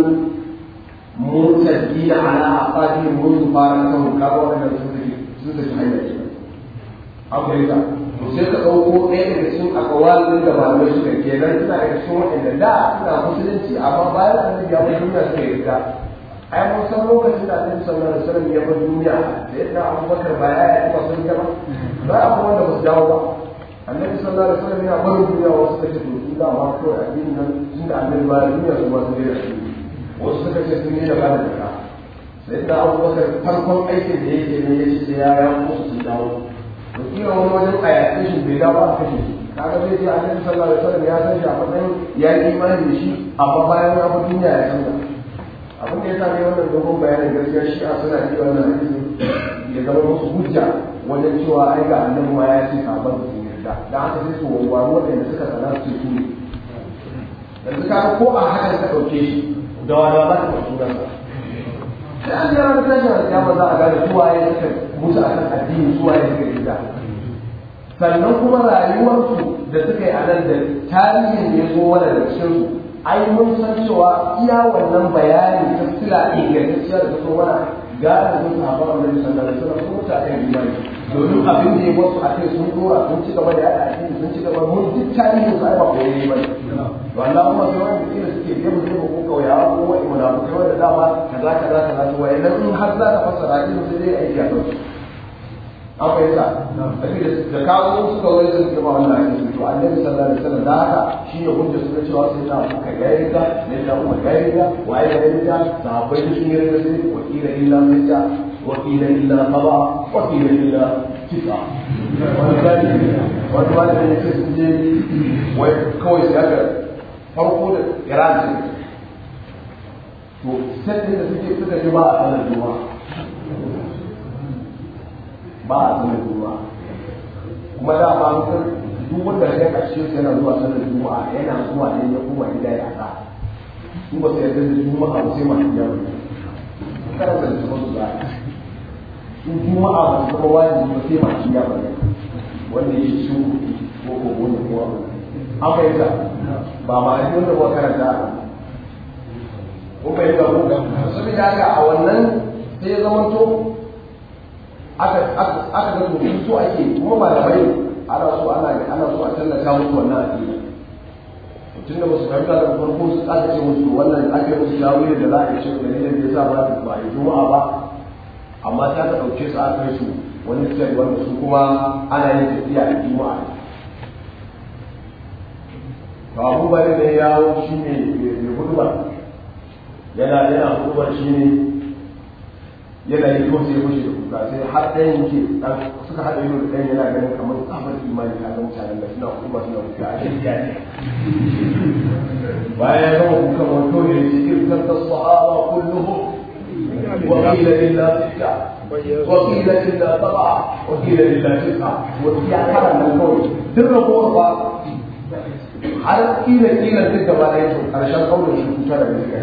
murtadina ala aqadihim منذ فارقتهم kaga wannan sun tafi sun tafi hanyar akwai ta to sai ka ɗauko ɗaya daga cikin akawalin da malamai suka kenan suna daga cikin waɗanda da suna musulunci amma bayan annabi ya bar duniya suka yarda ai mun san lokacin da annabi sallallahu alaihi wasallam ya bar duniya da yadda abubakar ba ya yi ba sun ba ba a kuma wanda ba su dawo ba annabi sallallahu alaihi wasallam ya bar duniya wasu suka ce to su da ma kawai addinin nan tun da annabi ba duniya su ba su da shi wasu suka ce sun yi da ba da zakka sai da abubakar farkon aikin da yake ne ya ce sai ya ya musu sun dawo kila wani wajen a yaƙe shi bai dawo a kashe shi kaga zai ce annabi sallallahu alaihi wasallam ya san shi a matsayin ya yi imani da shi amma bayan ya fi duniya ya canza abin da ya sa ne wannan dogon bayanin gaskiya shi a suna iya wannan hadisin ya zama musu hujja wajen cewa ai ga annabi ma ya ce sabon su yarda dan haka sai su wawwaro waɗanda suka sana su su ne yanzu kaga ko a hakan ka ɗauke shi da wani ba ka ɗauki sunansa sai an jira na tashin alƙiyama za a gane suwaye suka mutu a kan addini suwaye suka yi da sannan kuma rayuwarsu da suka yi a nan da tarihin da ya zo mana da cikin ai mun san cewa iya wannan bayani ta sila ingantacciya da ta so mana gane sun sahabban annabi sallallahu alaihi wasallam sun mutane imani domin abin da ya wasu a kai sun dora sun ci gaba da yada addini sun ci gaba mun duk tarihin su ai ba ko yayi bane to Allah kuma sai wanda kila suke biye mu ko ko kauyawa ko wani munafikai wanda dama kaza kaza kaza to wayannan in har za ka fassara ilimi sai dai aiki a kansu an fahimta da kawo suka wani sun ce ma wannan ake to annabi sallallahu alaihi wasallam da haka shi ne hujja suka cewa sai ta kuka yayi ta ne ta kuma yayi ta waye da yayi ta sahabbai da sun yi da sai wakila illa mita wakila illa qaba wakila illa kisa wani gani wani wani da yake sun je wai kawai sai aka farko da iran to sai da suke suka ji ba a sanar juma'a ba a sanar juma'a kuma da ba mutum duk wanda ya kashe su yana zuwa sanar juma'a yana zuwa ne ya kuma gida ya sa su ba su yarda da juma'a ba sai masu yawa karanta da su za su juma'a ba su zama wajibi ba sai masu yawa wanda ya shi ko ko wani ko abu an fahimta ba ma yi wanda ba karanta ko fahimta ko saboda haka a wannan sai ya zama to aka aka ga to so ake kuma ba da bai ana so ana ana so a tallata musu wannan addini tun da musu fahimta da farko su aka ce musu wannan ake musu shawiri da za a yi shi da ne da yasa ba ba yi juma'a ba amma ta ka dauke su aka kai su wani sai wanda su kuma ana yin tafiya a juma'a to abu bari da ya yawo shi ne mai hudubar yana yana hudubar shi ne yana yi ko sai mushi da kuka sai har ɗayan yake dan suka haɗa ido da ɗayan yana ganin kamar tsamar imani a ga mutanen da suna kuma suna kuka a shirya ne bayan ya gama kuka wato ne shi irkan da sahaba kulluhu وقيل لله ستة وقيل لله سبعة وقيل لله تسعة وقيل كلام من قول سر قوة har kila kila duk gaba da yake karshen kaunin shi kuta da gaskiya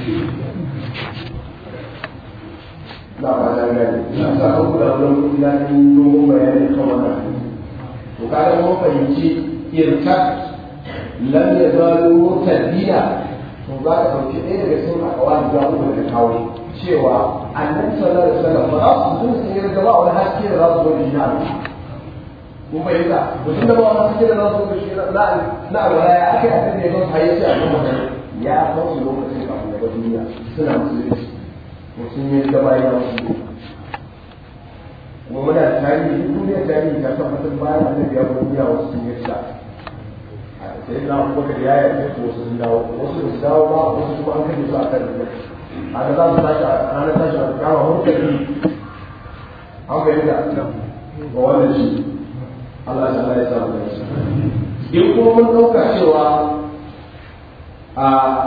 na ba da gani na sa an kula da wani kula ni dogon bayani kan wannan to kaga mun fahimci irka lam yazalu mutadina to za ka dauki ɗaya daga cikin akawali da uku da kawo cewa annabi sallallahu alaihi wasallam ba za su sun yi da ba wani haske da za su zo da shi kun fahimta mutum da ba wani haske da za su zo da shi na na alwala ya aka yi abin da ya zo hayyaci a kan magana ya san su lokacin kafin daga duniya suna musulunci mutum ya da bayan wasu kuma muna da tarihi duk duniya tarihi ta tabbatar bayan annabi ya bar duniya wasu sun yi sa sai na abubakar ya yi ko wasu sun dawo wasu da su dawo ba wasu kuma an kashe su a kan rubuta a da za su tashi a ranar tashi a kama hankali an bayyana ga wannan shi Allah ta Allah ya samu da shi in kuma mun ɗauka cewa a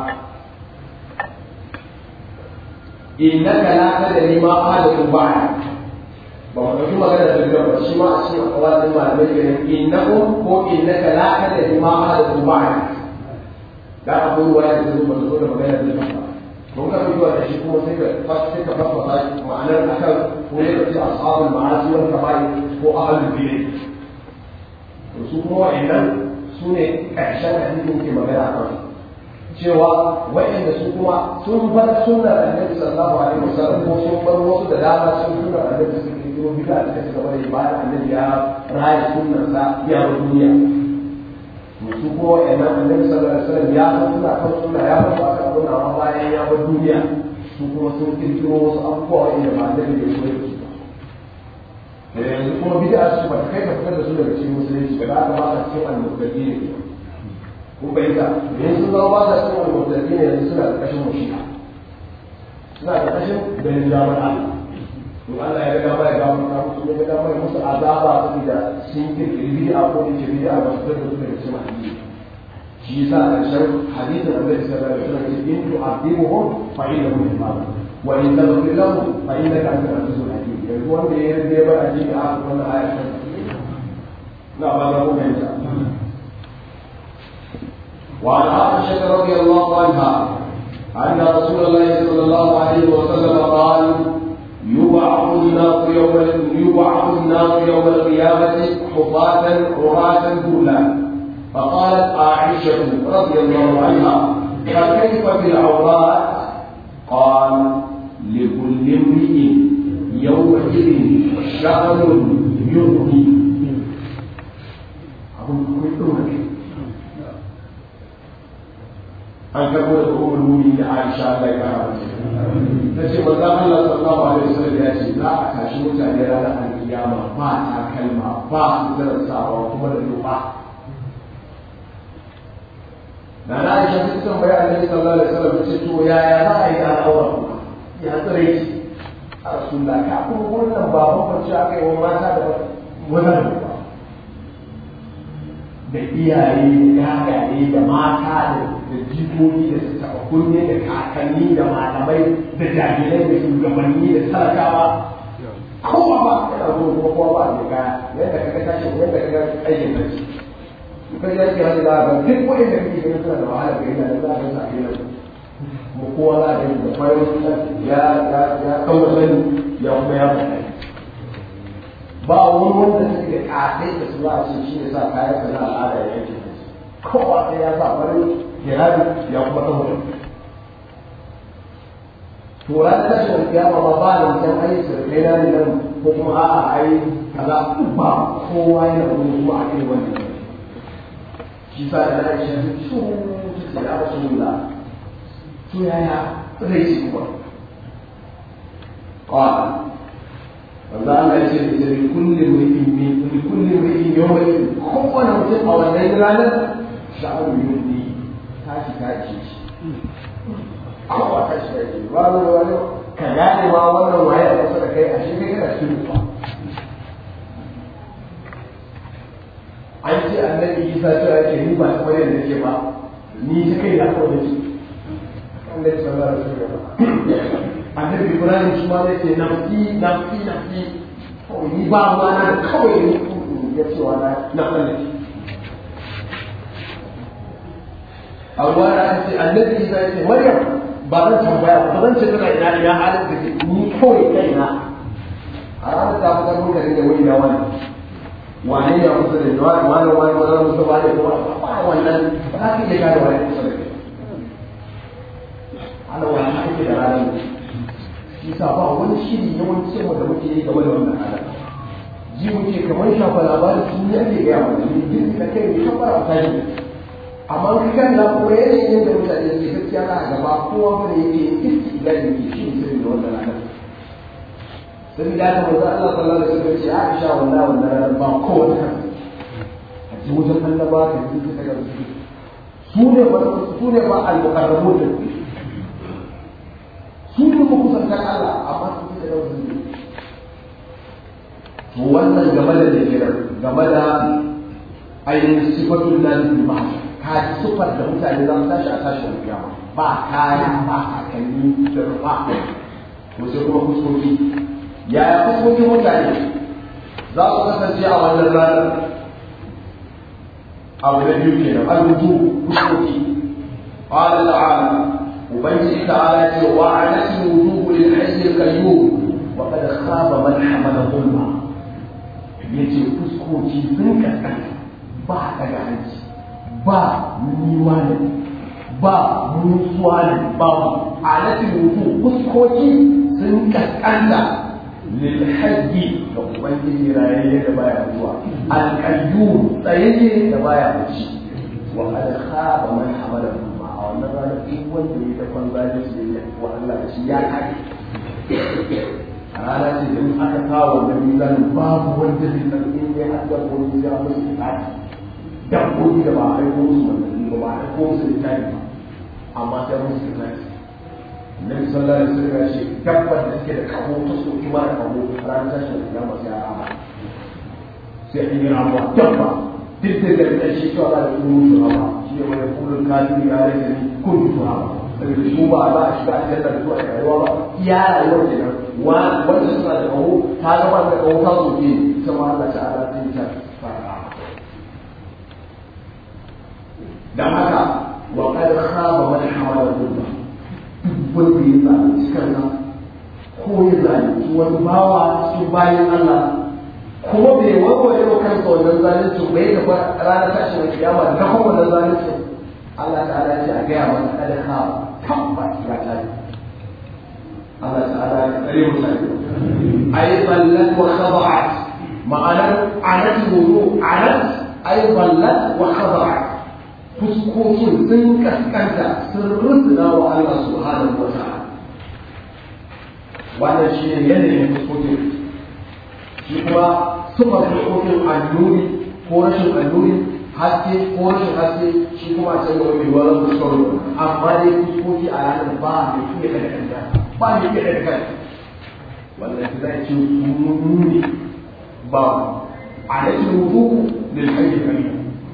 innaka la tadri ma ahadun ba'da ba mu ɗauki magana da gaba shi ma a cikin akwalin malamai kenan innakum ko innaka la tadri ma ahadun ba'da da abu ruwa ya zo ba zo da magana da gaba mun ka fito da shi kuma sai ka sai ka fasa ma'anar akan ko ne ka ce ashabul ma'asi wal kaba'i ko ahlul bid'ah su kuma wa'annan su ne ƙarshen hadisin ke magana a kan cewa wa'anda su kuma sun bar sunnar annabi sallallahu alaihi wasallam ko sun bar wasu da dama sun sunnar annabi su ke kiro bid'a da suka gaba da bayan annabi ya raya sunnar sa ya bar duniya to su kuma wa'annan annabi sallallahu alaihi wasallam ya san suna kan sunna ya bar ba kan sunna amma bayan ya bar duniya su kuma sun kirkiro wasu abubuwa wa'anda ba annabi ya koyar da su da yanzu kuma bid'a su ba ta kai ka fitar da su daga cikin musulunci ba za ka ba ka cikin al-murtadi ne kun bayyana yanzu sun zama ba ka cikin al-murtadi ne yanzu suna da kashin mushi'a suna da kashin ganin damar Allah to Allah ya ga ya ga musu musu ya ga mai musu azaba saboda sun kirkiri bid'a ko ne ce bid'a ba su fitar da su daga cikin addini shi yasa a ƙarshen hadisin Annabi sallallahu alaihi wasallam ya ce in tu'adibuhum fa innahum ibadah wa in taghfir lahum fa innaka antal azizul hakim yanzu wanda ya yarda ba a jini a wannan ayar na ba da kuma yanta وعن عائشة رضي الله عنها أن رسول الله صلى الله عليه وسلم قال يبعث الناس يوم يبعث الناس يوم القيامة حفاة عراة ذلا فقالت عائشة رضي الله عنها فكيف بالعورات قال لكل امرئ يومئذ شأن يغني abin kuma ɗora ne an karɓo da umar muni da aisha Allah ya kara mace ta ce manzon Allah sallallahu alaihi wasallam ya ce za a tashi mutane ranar alkiyama ba takalma ba su zarasawa kuma da duba da na aisha sun tambaya annabi sallallahu alaihi wasallam ce to yaya za a yi da al'aura kuma ya tsare shi a rasulullah ka kuma wannan baban bacci aka yi wa mata da wannan ba da iyaye da yagaye da mata da jikoki da su taɓa kunne da kakanni da malamai da jami'ai da shugabanni da talakawa kowa ba yana zuwa kuma kowa ba da kaya yadda kaga tashi yadda kaga aikin tashi kai ya ce hali za a ga duk wani da kake ganin suna da wahala ga yana da za a ga sa yana mu kowa za a yi da kwayo ya ya ya kawo sani ya kuma ya faɗa ba wani wanda suke da ƙasai da su za a ce shi ne sa kayan sana al'ada ya yanke kowa sai ya sa farin jihadi ya kuma ɗaura to ran tashin kiyama ba ba da mutum ai sirkai na ne nan ko kuma a'a ai kaza ba kowa yana wani zuwa a kai wannan shi sa da na ishe su su su ya rasulullah to yaya zai ci kuma qala wanda Allah ya ce da bi kulli mu'min min bi kulli mu'min yawmin kowane mutum a wannan ranar sha'ar yuni tashi tashi kowa tashi tashi ba wani wani ka gane ma wannan waye a kusa da kai a shi kai kana cikin rufa an ce annabi isa cewa yake ni ba ta wani da ke ba ni ta kai da kawai da annabi sallallahu alaihi wasallam annabi ibrahim shi ma zai ce nafsi nafsi nafsi kawai ni ba ma na kawai ne ya ce wa na na tsallake amma da aka ce annabi isa ya ce maryam ba zan tambaya ba zan ce tana ina ina halin da ke ni kawai kaina a ranar ta fitar muka da wani na wani wane ne a kusa da wani wani wani wani musa ba da kuma ba wannan ba za ka iya gane wani kusa da kai ana wani ake da ranar shi sa ba wani shiri yawancin da muke yi game da wannan ranar ji muke kamar shafa labarin sun yi ake gaya mana ne duk da kai ne kabbara ta yi amma ka kan na kuma yanayin yadda mutane ke gaskiya na gaba kowa ba da yake iski da yake shi ne sai da wannan ranar sai da haka manzo Allah sallallahu alaihi wasallam ce Aisha wallahi wannan ranar ba kowa ta a ji wajen annaba ka ji ka ga su su ne ba su ne ba al-muqarrabun su ne ba kusantar Allah amma su ne da wasu to wannan game da da kiran game da ainihin sifatul lahi bil mahshar ka ji sifar da mutane za su tashi a tashi da kiyama ba kaya ba kakanni da rufa to sai kuma fuskoki yaya fuskokin mutane za su kasance a wannan ranar abu na biyu kenan al-wuju fuskoki qala ta'ala ubangiji ta'ala ce wa anati wujuhu lil hayy al-qayyum wa qad khaba man hamala dhulma yace fuskoki sun kaskanta ba daga hanci ba niwa ne ba mutuwa ne ba alatin wujuhu fuskoki sun kaskanta lil hayy ga ubangiji rayayye da baya mutuwa al-qayyum tsayayye da baya mutuwa wa qad khaba man hamala dhulma a wannan ranar duk wanda ya dakon zalunci da ya wa Allah da shi ya kare a rana ce da in aka kawo wannan mizanin babu wanda zai san in ya har dabbobi ya musu tsari dabbobi da ba a aiko musu wannan ba ba a aiko musu littafi ba amma sai musu tsari Nabi sallallahu alaihi wasallam ya ce dabbar da suke da kaho ta soki mara kaho ranar tashin kiyama sai a rama sai an yi ramuwa dabba duk da da shi cewa za a yi musu rama shi ne wani kullum kafin ya rage ni kun tura ba saboda su ba za a shiga a cikin da su a rayuwa ba iya rayuwar kenan wanda suna da kawo ta zama da kawo ta soke ita ma Allah ta ala ta yi ta fara dan haka wa qad khaba man hawala dhulma wanda ya zalunci kansa ko ya zalunci wani bawa su bayan Allah kuma bai warware wa kansa wannan zalunci bai da ranar tashin kiyama da kuma wannan zalunci Allah ta'ala ya ce a gaya masa kada ka tabbas ya tashi Allah ta'ala ya tsare mu sai ay ballat wa khada'at ma'anar anat wudu anat ay ballat wa khada'at fuskokin sun kaskanta sun rusuna wa Allah subhanahu wa ta'ala wannan shi ne yanayin fuskokin shi kuma sufar fuskokin annuri ko rashin annuri haske ko rashin haske shi kuma a can wani wani fuskar amma dai fuskoki a ranar ba da iya kada kanta ba da iya kada kanta wannan shi zai ce nuni ba a rashin wudu lil hayy karim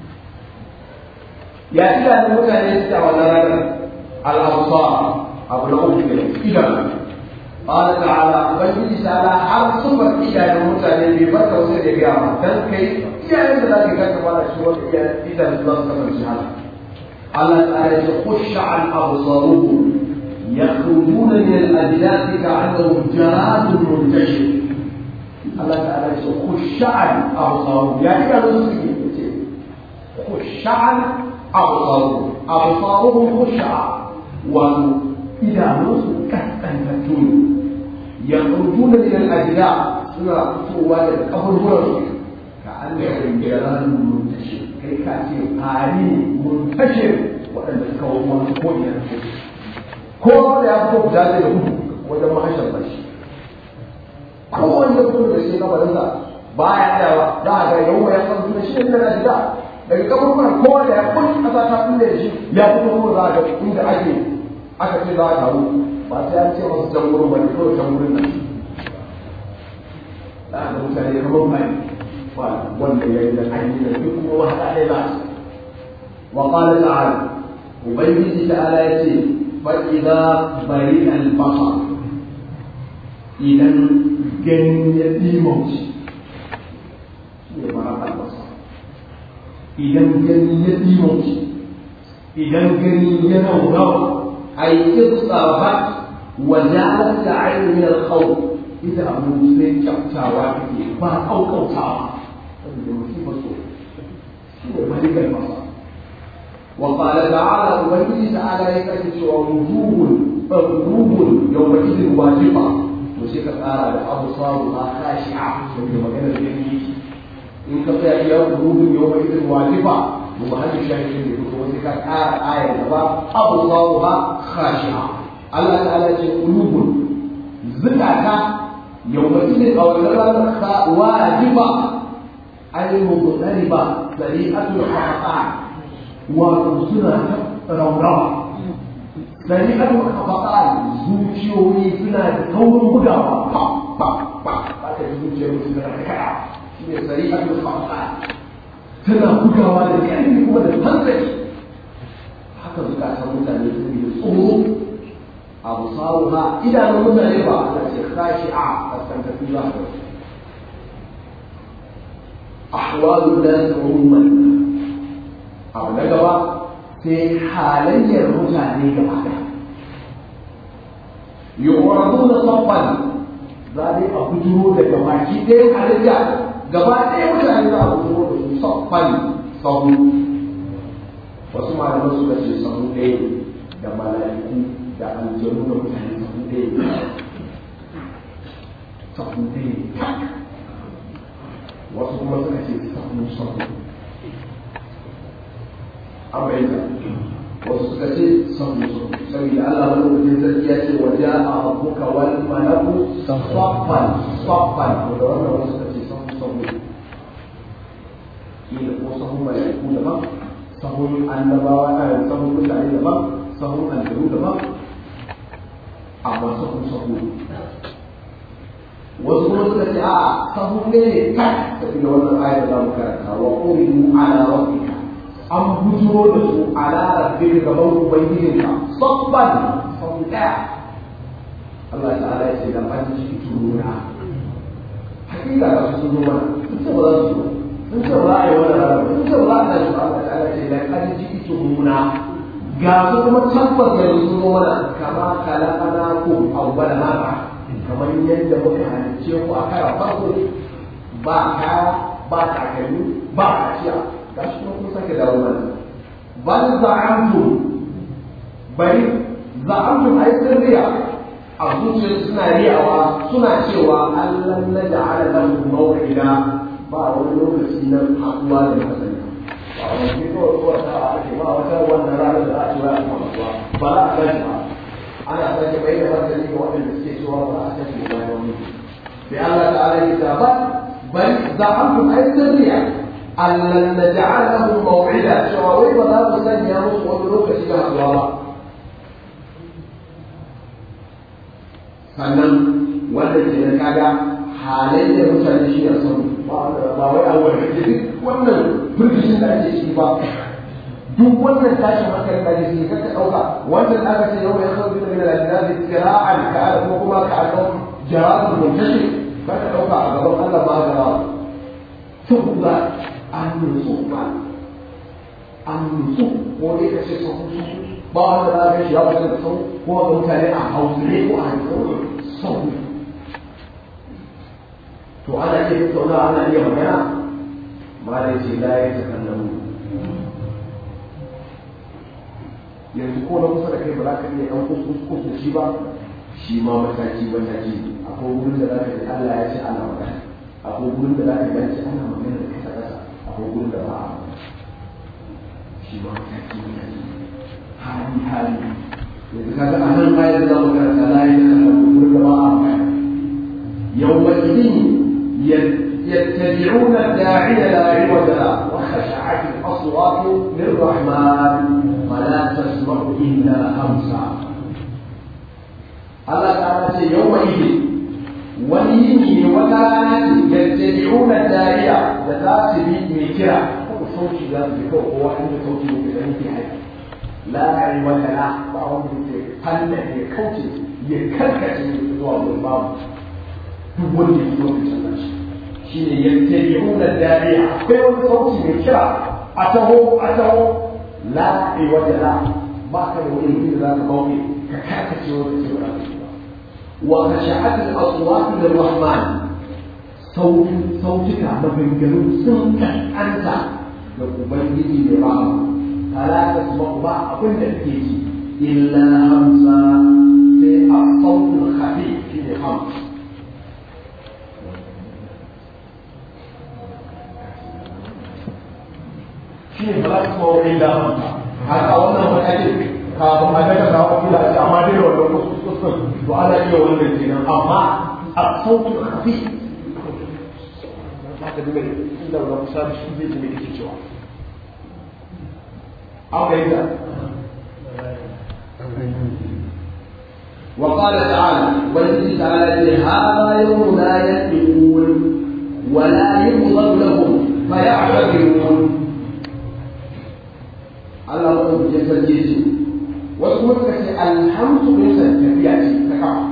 ya ila da mutane suke a wannan ranar al-absar abu na uku ne idan قال تعالى ubangiji ta'ala har sufar iyayen mutane bai bar da wasu da gaya ma dan kai iyayen da zaka ga kamar da shi wanda iyayen idan za su kasance haka Allah ta'ala ya khusha an absaruhu yakhrujuna min al-ajdath ka'annahum jaradun muntashir Allah ta'ala ya khusha an absaruhu ya ida su suke ce khusha an absaruhu absaruhum khusha wa idanunsu kaskantattu ne yakhrujuna min al-ajda suna fitowa daga kaburburan ka an da ringiran muntashi kai ka ce fari muntashi waɗanda suka wani wani ko ina ko da ya fito guda zai gudu wajen mahashar bashi ko wanda fito da shi kabarinsa ba ya tsayawa za a ga yau ya san suna shi ne na gida daga kaburburan kowa da ya kun kasa ta kulle da shi ya fito ko za a ga inda ake aka ce za a taru ba sai an ce masu can wurin bane kawai can wurin nan da aka mutane kamar mai ba wanda ya yi da an yi da duk kuma wata ɗaya za su wa qala ta'ala ubangiji ta'ala ya ce fa idza bari al basar idan gani ya dimauci ne mara al basar idan gani ya dimauci idan gani ya naurawa أي اضطربت وجعلت العين من الخوف إذا أبو مسلم كبتا ما أو كوتا ملك البصر وقال تعالى وبني تعالى يكتب ووجوه قلوب يومئذ واجبة وشيك قال أبصارها خاشعة وفي مكان الجنة إن كفى إلى قلوب يومئذ واجبة ومحل الشاهد يقول وذلك آية آية أبصارها خاشعة الله تعالى قلوب زكاة يومئذ أو واجبة أي مضطربة سريعة الخطأ وسنة روضة سريعة الخطأ zuciyoyi suna da saurin bugawa pa pa pa ba ta zuciyar suna da kada shi ne sari'atul khata tana bugawa da ƙarfi kuma da hankali haka zukatan mutane sun yi tsoro abu sawu ha idanun mutane ba a ce kashi a kaskantafi za su ahwalu da umuman abu na gaba sai halayyar mutane gaba da yu'raduna saffan za dai a bujuro da gabaki ɗaya halayya gaba ɗaya mutane za a bujuro da su saffan sahu wasu malaman suka ce sahu ɗaya da mala'iku da aljanu da mutane sahu ɗaya sahu ɗaya wasu kuma suka ce sahu sahu an bayyana wasu suka ce sahu sahu saboda Allah madaukakin sarki ya ce waje a rabbuka wal malaku saffan saffan da wannan wasu suka ce sahu sahu kila ko sahun mala'iku daban sahun annabawa a sahun mutane daban sahun aljanu daban amma sahun sahu wasu kuma suka ce a sahu ne ne kai saboda wannan ayar da za mu karanta wa qulu ala rabbika an bujuro da su ala rabbika gaban ubangijinka sabban sahu daya Allah ta'ala ya ce da ban ciki turuna hakika ga su zo mana sun ce ba za su zo sun ce ba za a yi wani rana sun ce ba za a yi Allah ta'ala ce da kan ciki turuna ga su kuma tabbas da su zo mana kama kalakana ko awwala mara kamar yadda muka halicce ku a kara farko ba kaya ba takalmi ba kaciya ga shi kuma kun sake dawo mana bal za'amtum bari za'amtum ai sirriya a zuciyar suna riyawa suna cewa Allah na ja'ala lahu maw'ida ba wani lokaci na haɗuwa da masani ba wani kawai zuwa ta ake ba wata wannan ranar da za a ci wa kuma ba za a gani ba ana sake bai da martani ga waɗanda suke cewa ba a sake ba da wani sai Allah ta'ala ya ta ba bal za'amtum ai sirriya Allah na ja'ala lahu maw'ida cewa wai ba za mu sanya musu wani lokaci da haɗuwa ba sannan wanda ke da kaga halayyar mutane shi a san ba wai a wani da duk wannan firgishin da ake ciki ba duk wannan tashin hankali da ake ciki kaka ɗauka wannan aka ce yau ya sauki da mina da zai kira'an ka ala kuma kuma ka ala jaratun muntashi kaka ɗauka a gaban Allah ba ga rawa saboda an nutsu ba an nutsu ko dai ka ce sun ba wanda za ka shi ya wata da sau ko ga mutane a hausare ko a hausare sau to ana iya tattauna ana iya magana ma da ce la ya ta kallon yanzu ko na kusa da kai ba za ka iya ɗan kuskus da shi ba shi ma mataki mataki akwai wurin da za ka ji Allah ya ce ana magana akwai wurin da za ka ji ana magana da kasa kasa akwai wurin da ba a shi ma mataki mataki hali hali yanzu kaga a nan ayar da zamu karanta la ya kallon da ba a magana يومئذ يتبعون الداعي لا عوج له وخشعت الاصوات للرحمن فلا تسمع الا همسا الله تعالى يومئذ وليني وكانت يتبعون الداعي ذات من كرا صوت ذات بكو هو عند صوت من في حي لا عوج له بعض فن يكوتي يكركت من الباب duk wanda ya zo da sallah shi ne yattabi'una da'iya akwai wani sauti mai kira a taho a taho la ai wata la ba ka da wani inda za ka bauke ka karkace wani ce ba wa khashat al-aswat lir-rahman sautin sautuka maganganu sun kankanta da ubangiji da rahama ala tasma'u ba abin da kake ji illa hamsa sai a sautin khafi shi ne hamsa shi ne ba su mawa illa haka wannan matakin kafin a daga kawo kila ce amma dai da wannan kuskuskun to ana iya wannan kenan amma a sautin kafi za ka ji mai inda wani kusa da shi zai ji mai yake cewa an fahimta وقال تعالى والذي تعالى هذا يوم لا يكذبون ولا يغضب لهم فيعتذرون Allah wani bukin sarki ce wasu kuma suka ce alhamsu ne san tafiya ce ta kafa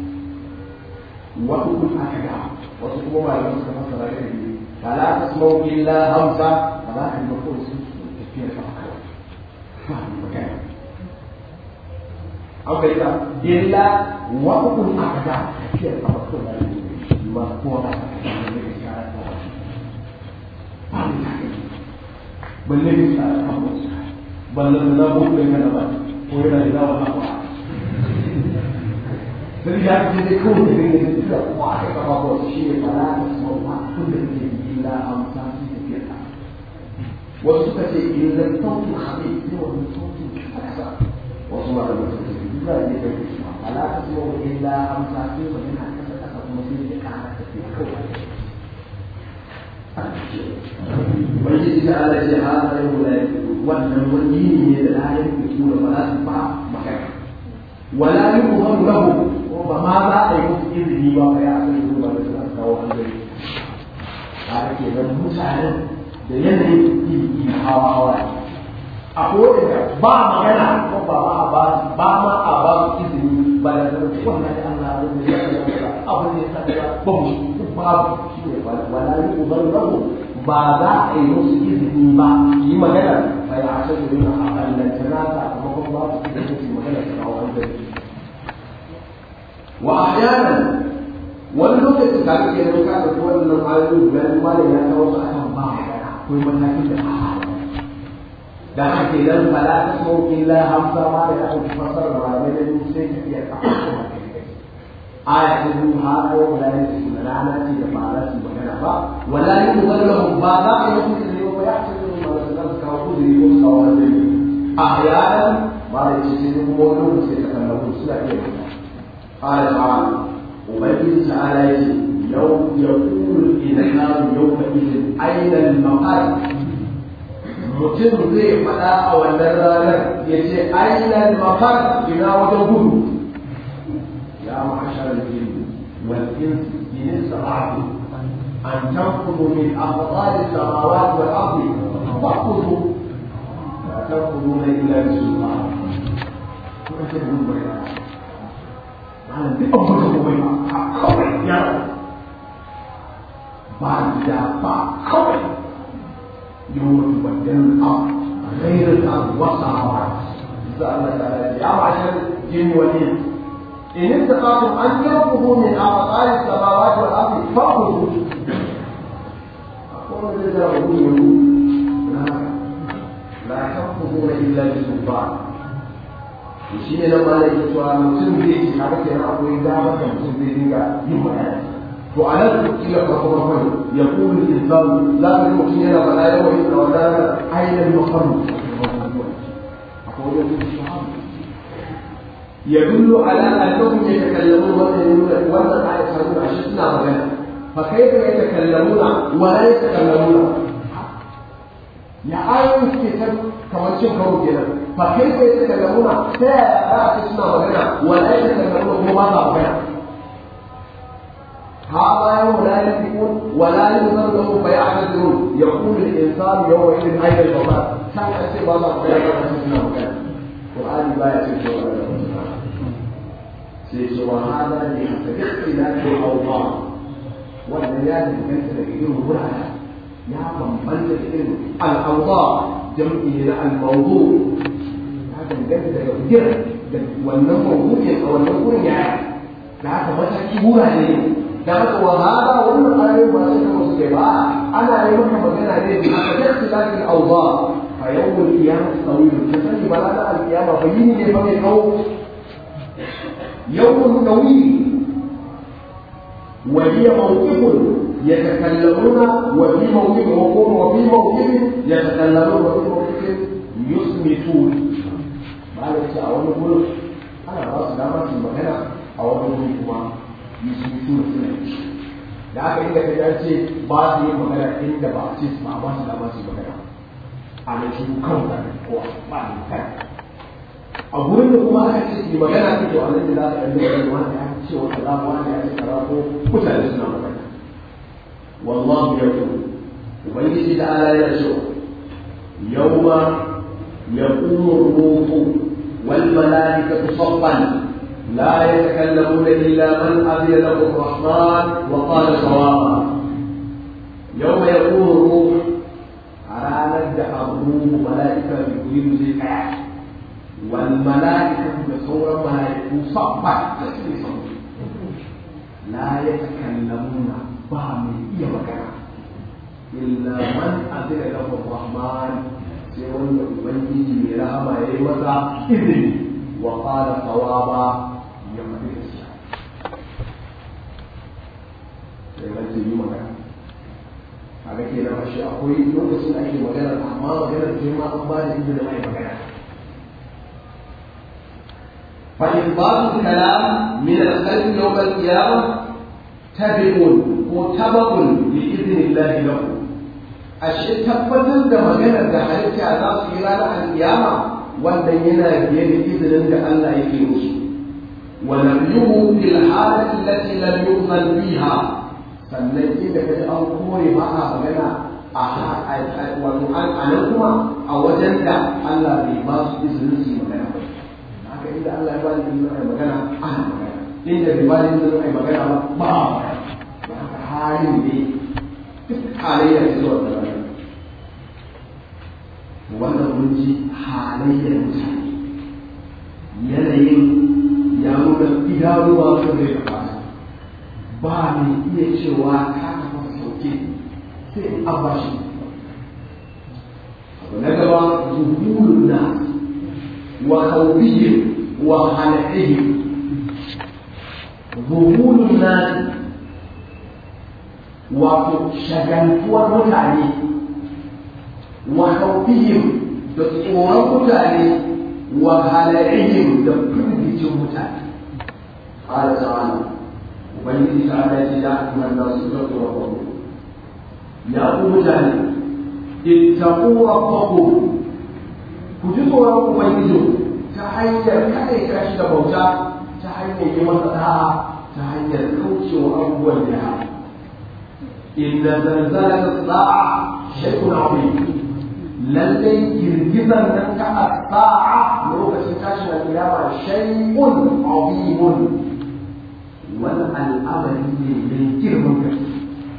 wasu kuma aka ga wasu kuma malaman suka fassara da biyu fala tasmau illa hamsa ba za ka yi mako su tafiya kafa kawai ba ni magana an bai ta illa wasu kuma aka ga tafiya kafa kawai ma kowa ba ta tafiya ne da shara ta wani ba ni ta balle ne shara ta wani ballan da ko da kana ba ko yana da dawa na ba sai ya ce dai ko da ne da ko a ka ba ko shi ne fara da sau ba kun da ke illa amsa shi da ke ta wasu suka ce illa sautin khabi ne wannan sautin kasa wasu ma da wasu ce illa ne da ke shi fala ta sau illa amsa shi ba yana kasa kasa kuma sai ya kara ta ke kawai Ubangiji ta ala ce ha sai mu la wannan wani ne da la ya fito da ba za su ba magana wala yuham lahu ko ba ma za a yi musu izini ba fa ya sai zuwa da su kawo hanzari a ake nan mutanen da yanayin izini hawa hawa a kowace ba magana ko ba ma a ba ba ma a ba su izini ba da zama wannan da Allah ya yi abu ne sa ba mu babu shi ne wala yuham lahu ba za a yi musu izini ba yi magana ba ya asa da yin a ɓallantana sakamakon ba su da su magana ta kawo wanda wa ahyanan wani lokaci da ake yin ka da wannan ayoyi guda biyu malam ya kawo su akan ba magana akwai matakin da ba da haka idan fala ta so illa hamsa ma da aka fasara ba ne da sai ka iya ka aya ta biyu ha ko wala ne su rana ce da ba za su magana ba wala ne mu wallahu ba za a yi musu ne ba ya ce su ma da su kawo kudiri ko su kawo wani a yaran ba da ce sai kuma wani lokaci ta kallon suna iya magana قال تعالى وبين تعالى يوم يقول الإنسان يومئذ أين المقر mutum zai faɗa a wannan ranar ya ce ainihin mafar ina wajen gudu ya ma'ashar jini wal insi in sabatu an tanfudu min aqdari samawati wal ardi faqudu la tanfuduna illa bi sultan kuma ce mun bayyana malam duk abin da kuma ba kawai ya ba da ba kawai يوم تبدل الأرض غير الأرض والسماوات سأل تعالى يا معشر الجن والإنس إن استطعتم أن تنفذوا من أقطار السماوات والأرض فانفذوا أقول لذا أقول لا تنفذون إلا بسلطان shi ne nan malai ke cewa mutum zai ci haka kenan akwai damar da mutum zai dinga yin bayani to a nan kila farko farko ya kuma insanu za ka yi mutum yana faɗa yawan yin wanda na ainihin makaru ya dullu ala annahum yatakallamun wannan wannan ayat ta nuna shi suna magana fa kaifa yatakallamuna wa la yatakallamuna ya ayoyin suke ta kamar cin karo kenan fa kaifa yatakallamuna ta yaya za a ce suna magana wa la yatakallamuna kuma ba sa magana هذا يوم لا ينطقون ولا ينظر لهم فيعتذرون يقول الانسان يومئذ اين الجمال كان يسير الله بيان سيدنا مكان القران لا يسير سوى هذا لحسب اختلاف الاوضاع والبيان ليس لإله ولا يا من بلد العلم الاوضاع جمعي الموضوع هذا الجد يقدر والنمو او النمو يعني da haka mataki wurare da haka wa hada wannan ayoyi ba sai kuma suke ba ana yi maka magana ne da aka tafi lafi awza fa yawmul qiyamah tawil ka sani ba da alqiyama fa yini ne fa mai kawo yawmul tawil wa hiya mawqifun yatakallamuna wa fi mawqifin wa qum wa fi mawqifin yatakallamuna wa fi mawqifin yusmitun ba da a wani gurin ana ba su dama su magana a wani wuri kuma yi su tura suna yi da aka inda ka ce ba su yi magana inda ba a ce su ba ba su dama su yi magana a nan shi kan da kowa ba ne kai a gurin da kuma aka ce su yi magana su to a nan da za ka ɗan da wani ya ce wa kaza wani ya ce kaza ko mutane suna magana wallahu ya ku ubangiji da ala ya ce yawma yaqumu ruhu wal malaikatu saffan لا يتكلمون إلا من أذن له الرحمن وقال صوابا يوم يقوم الروح على ندع الروح ملائكة بكل ذكر والملائكة بصورة ملائكة صفا لا يتكلمون بهم إيا مكان إلا من أذن له الرحمن سيقول ubangiji mai rahama ya yi masa izini wa qala sawaba ya faɗi gaskiya sai wanda yi magana a ga kenan ashe akwai lokacin da ake magana amma maganar ce ma an ba da izinin mai magana فإنباط الكلام من الخلق يوم القيامة تبع وتبع بإذن الله له ashe tabbatar da maganar da halitta za su yi ranar alkiyama wannan yana biye da izinin da Allah yake musu wa nabiyuhu bil halati allati lam yu'zan biha sannan inda kaji an kore ba a magana a wato an anan kuma a wajen da Allah bai ba su izinin su yi magana ba haka inda Allah ya ba ni izinin ai magana ana magana inda bai ba ni izinin ai magana ba ba a magana ba haka halin ne duk halayyar zuwa da rana wannan mun ji halayyar mutane yanayin ya nuna idanuwa sun zai gabata ba mai iya cewa ka kafa sauke sai an ba shi ونجرى ذهول الناس وخوفهم وخلعهم ذهول الناس وشغلتوا متعني وخوفهم تطورا متعني وخلعهم تبرد متعني قال تعالى وبين تعالى يا أيها الناس اتقوا ربكم يا متعني اتقوا ربكم كجزوا ربكم ويجزوا تحيّر كأي كاشف بوتا تحيّر يوم الساعة تحيّر كوشي وأول لها إن زلزلة الساعة شيء عظيم lallai girgizar nan ta asa'a lokacin tashin alƙiyama shay'un azimun wani al'amari ne mai girman gaske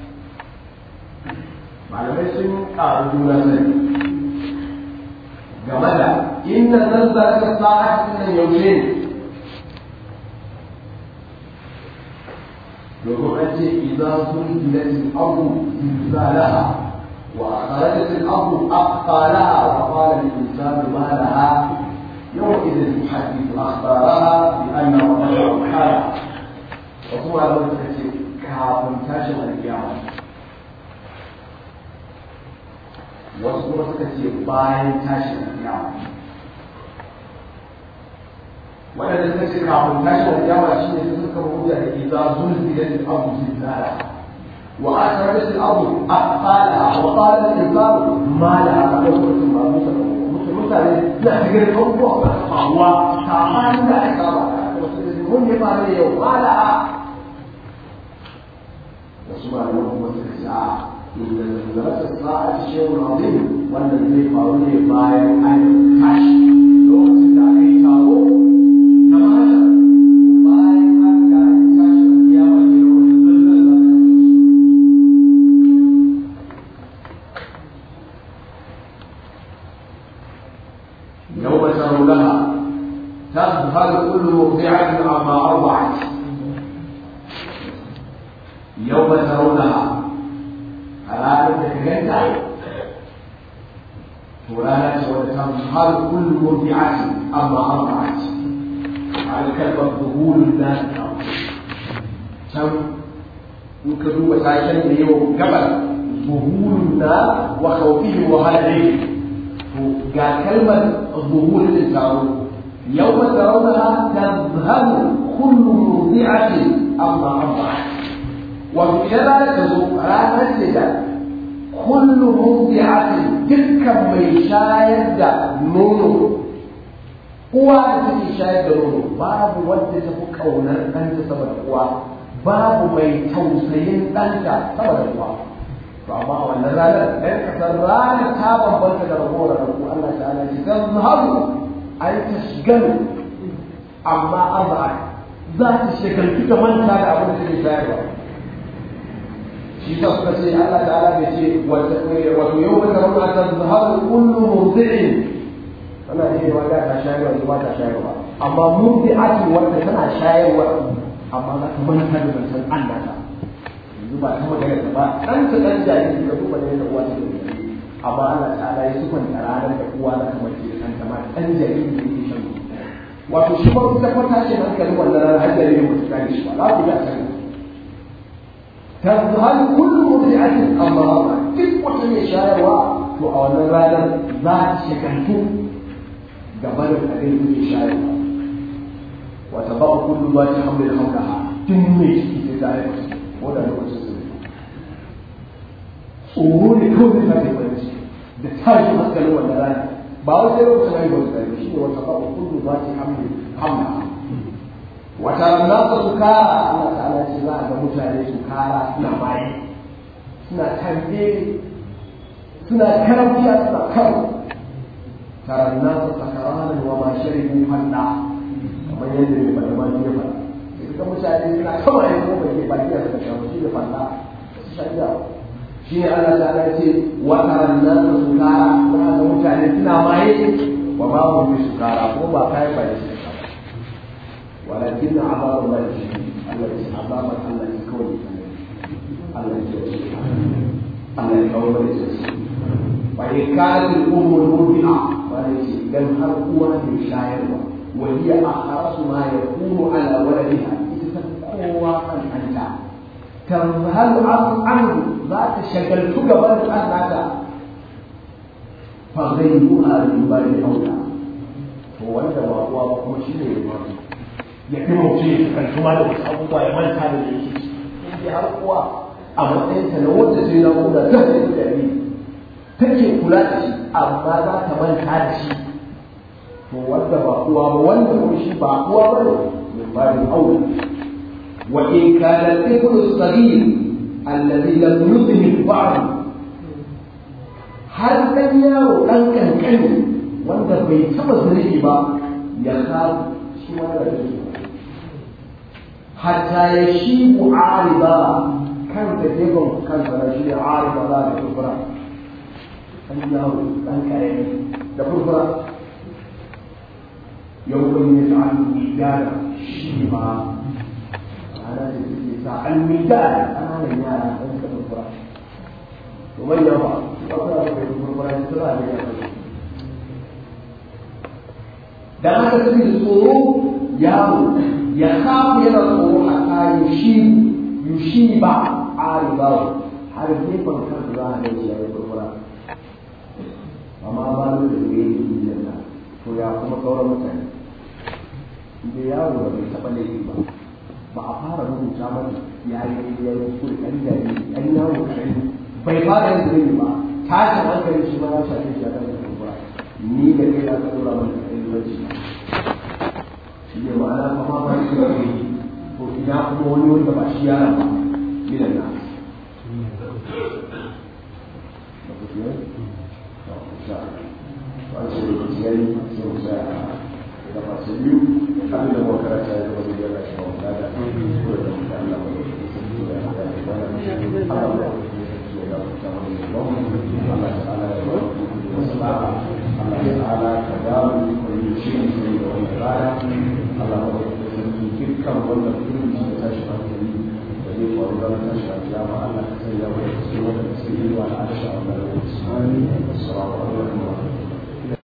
malamai sun ƙaru juna sani game da inna zazzara sa'a nan yaushe ne domin an ce idan sun gilatin abu zalaha وأخرجت الأرض أثقالها وقال الإنسان ما لها يومئذ تحدث أخبارها بأن ربها محالها وهو لو تكتب كافن تاشم القيامة wasu kuma suka ce bayan tashin kiyama waɗanda suka ce kafin tashin kiyama shi ne suka hujja da iza zulzilat al-ardu zilzala وأخرجت الأرض أثقالها وقال الإنسان ما لها قدوة ما mutane na cikin abubuwa ba faruwa sabanin da aka saba mun yi fara yau wala wasu malaman kuma suka ce a inda zanzarata sa'a shehu azim wannan zai faru ne bayan an tashi lokacin da aka yi taro na mata bayan an ga tashi da kiyama ne lokacin zanzarata يوم ترونها تذهل كل مرضعة عما أرضعت يوم ترونها ألا تتكلم فلانة وتذهل كل مرضعة عما أرضعت على كلمة ظهور الناس كم يمكن وسائل اليوم قبل ظهور الناس وخوفهم وهلعهم ga kalmar zuhur da taro yau ma tarawna tazhabu kullu murdi'atin amma amma wa idan ranar ta zo ranar ce da kullu murdi'atin dukkan mai shayar da nono uwa da take shayar da nono babu wanda ta fi kaunar ɗanta sama da uwa babu mai tausayin ɗanta sama da uwa to amma a wannan ranar ɗan kasar ranar ta bambanta da ragowar rabu Allah ta'ala ce zan zahabu an ta shigalu amma arba'a za ta shekarki ta manta da abin da take shayarwa shi ta suka ce Allah ta'ala bai ce wato yau da rauna ta zahabu kullu murdi'in tana iya yawa da ta shayarwa ne ba ta shayarwa amma murdi'ati wanda tana shayarwa amma za ta manta da zancen Allah ta yanzu ba ta magana da ba ɗan ta ɗan jariri da kuma da uwa ta da amma Allah ta'ala ya sufan da ranar da uwa na kamar ke ɗan ta ma ɗan jariri da yake shan wato shi ba kuka kwata shi hankalin wannan ranar har jaririn ba su kare shi ba za ku ga can tazhal kullu mudri'atin amma duk wata mai shayarwa to a wannan ranar za ta shakantu gaba da abin da ke shayarwa wata ba kullu ba ta hamdul hamdaha tun mai ciki sai ta haifa ko da lokacin su tsoro ne kawai da take bari da tashi hankalin wannan rana ba wai sai lokacin haihuwar su kai shi ne wata ba kullu ba ta hamdu hamda wata nasa su kara Allah ta'ala ce za a ga mutane su kara suna bayi suna tambe suna karamciya suna karo taron nasa sakaranan wa ma sharibu fanda kamar yadda mai bada ma ya faɗa ga mutane suna kama yin kuma ke baki da daga shawo shi da falla su shari'a shi ne Allah ta ala ce wa taran nan da sukara za ga mutane suna maye wa ma hum bi sukara ko ba kai ba da shi walakin azabu Allah shi Allah ya azaba Allah ya kawai Allah ya kawai Allah ya kawo da shi bai kalin umar murbi'a ba da ce idan har uwa ne shayarwa wani a harasu ma ya kuro ala waladiha ita ta kowa kan kanta tarhal an za ta shagaltu gaban ɗan nata fa zai yi a riba da auta to wanda ba uwa ba kuma shi ne ya ya fi mutum ya shagaltu ma da wasu abubuwa ya manta da yake in har uwa a matsayinta na wanda sai na kuda ta da jariri take kula da shi amma za ta manta da shi to wanda ba uwa ba wanda kuma shi ba uwa ba ne min babin aure wa in kana al-ibnu as-saghir alladhi lam yudhhir ba'd har dan yaro dan kankani wanda bai taba zuri ba ya kawo shi wanda da shi hatta ya shi mu'arida kan da jegon kansa na shi arida za da kufra an yaro dan karami da furfura yau kun yi sa'an midana shi ma ana da suke sa'an midana ƙananan yara ɗan ka furfura to manya ba ba ku da kai furfura shi suna da yara dan haka suke tsoro yaro ya kafu yana tsoro a kayan shi yushi ba a ribawa har gefen kansa za a gaji ya yi furfura amma ba da da ya yi da to ya kuma sauran mutane da yaro da bai taɓa laifi ba ba a fara rubuta mata ya yi ya yi kuskure ɗan jari ɗan yaro ɗan bai fara yin zunubi ba tashin hankali shi ma ya shafe shi ya kan da kuma ni da kai na kan dora mana ɗan yanci shi ne ma'ana kama ba shi da kai to ina kuma wani wanda ba shi yaron ba gidan na an ce lokaci ya yi sai mu sa da masu biyu abin da muka karanta ya zama da yana shi ba mu gada ko da mu da Allah ba da ya hada da wannan Allah ba ya da ta wani ba Allah ta'ala ya ba wasu ba Allah ta'ala ka ba mu ko yi shi ne da wannan rana Allah ba ya sarki dukkan wannan kunci da tashi hankali da zai faru da tashi a kiyama Allah ka sanya mu da su wanda suke yi wa al'asha a wannan lokaci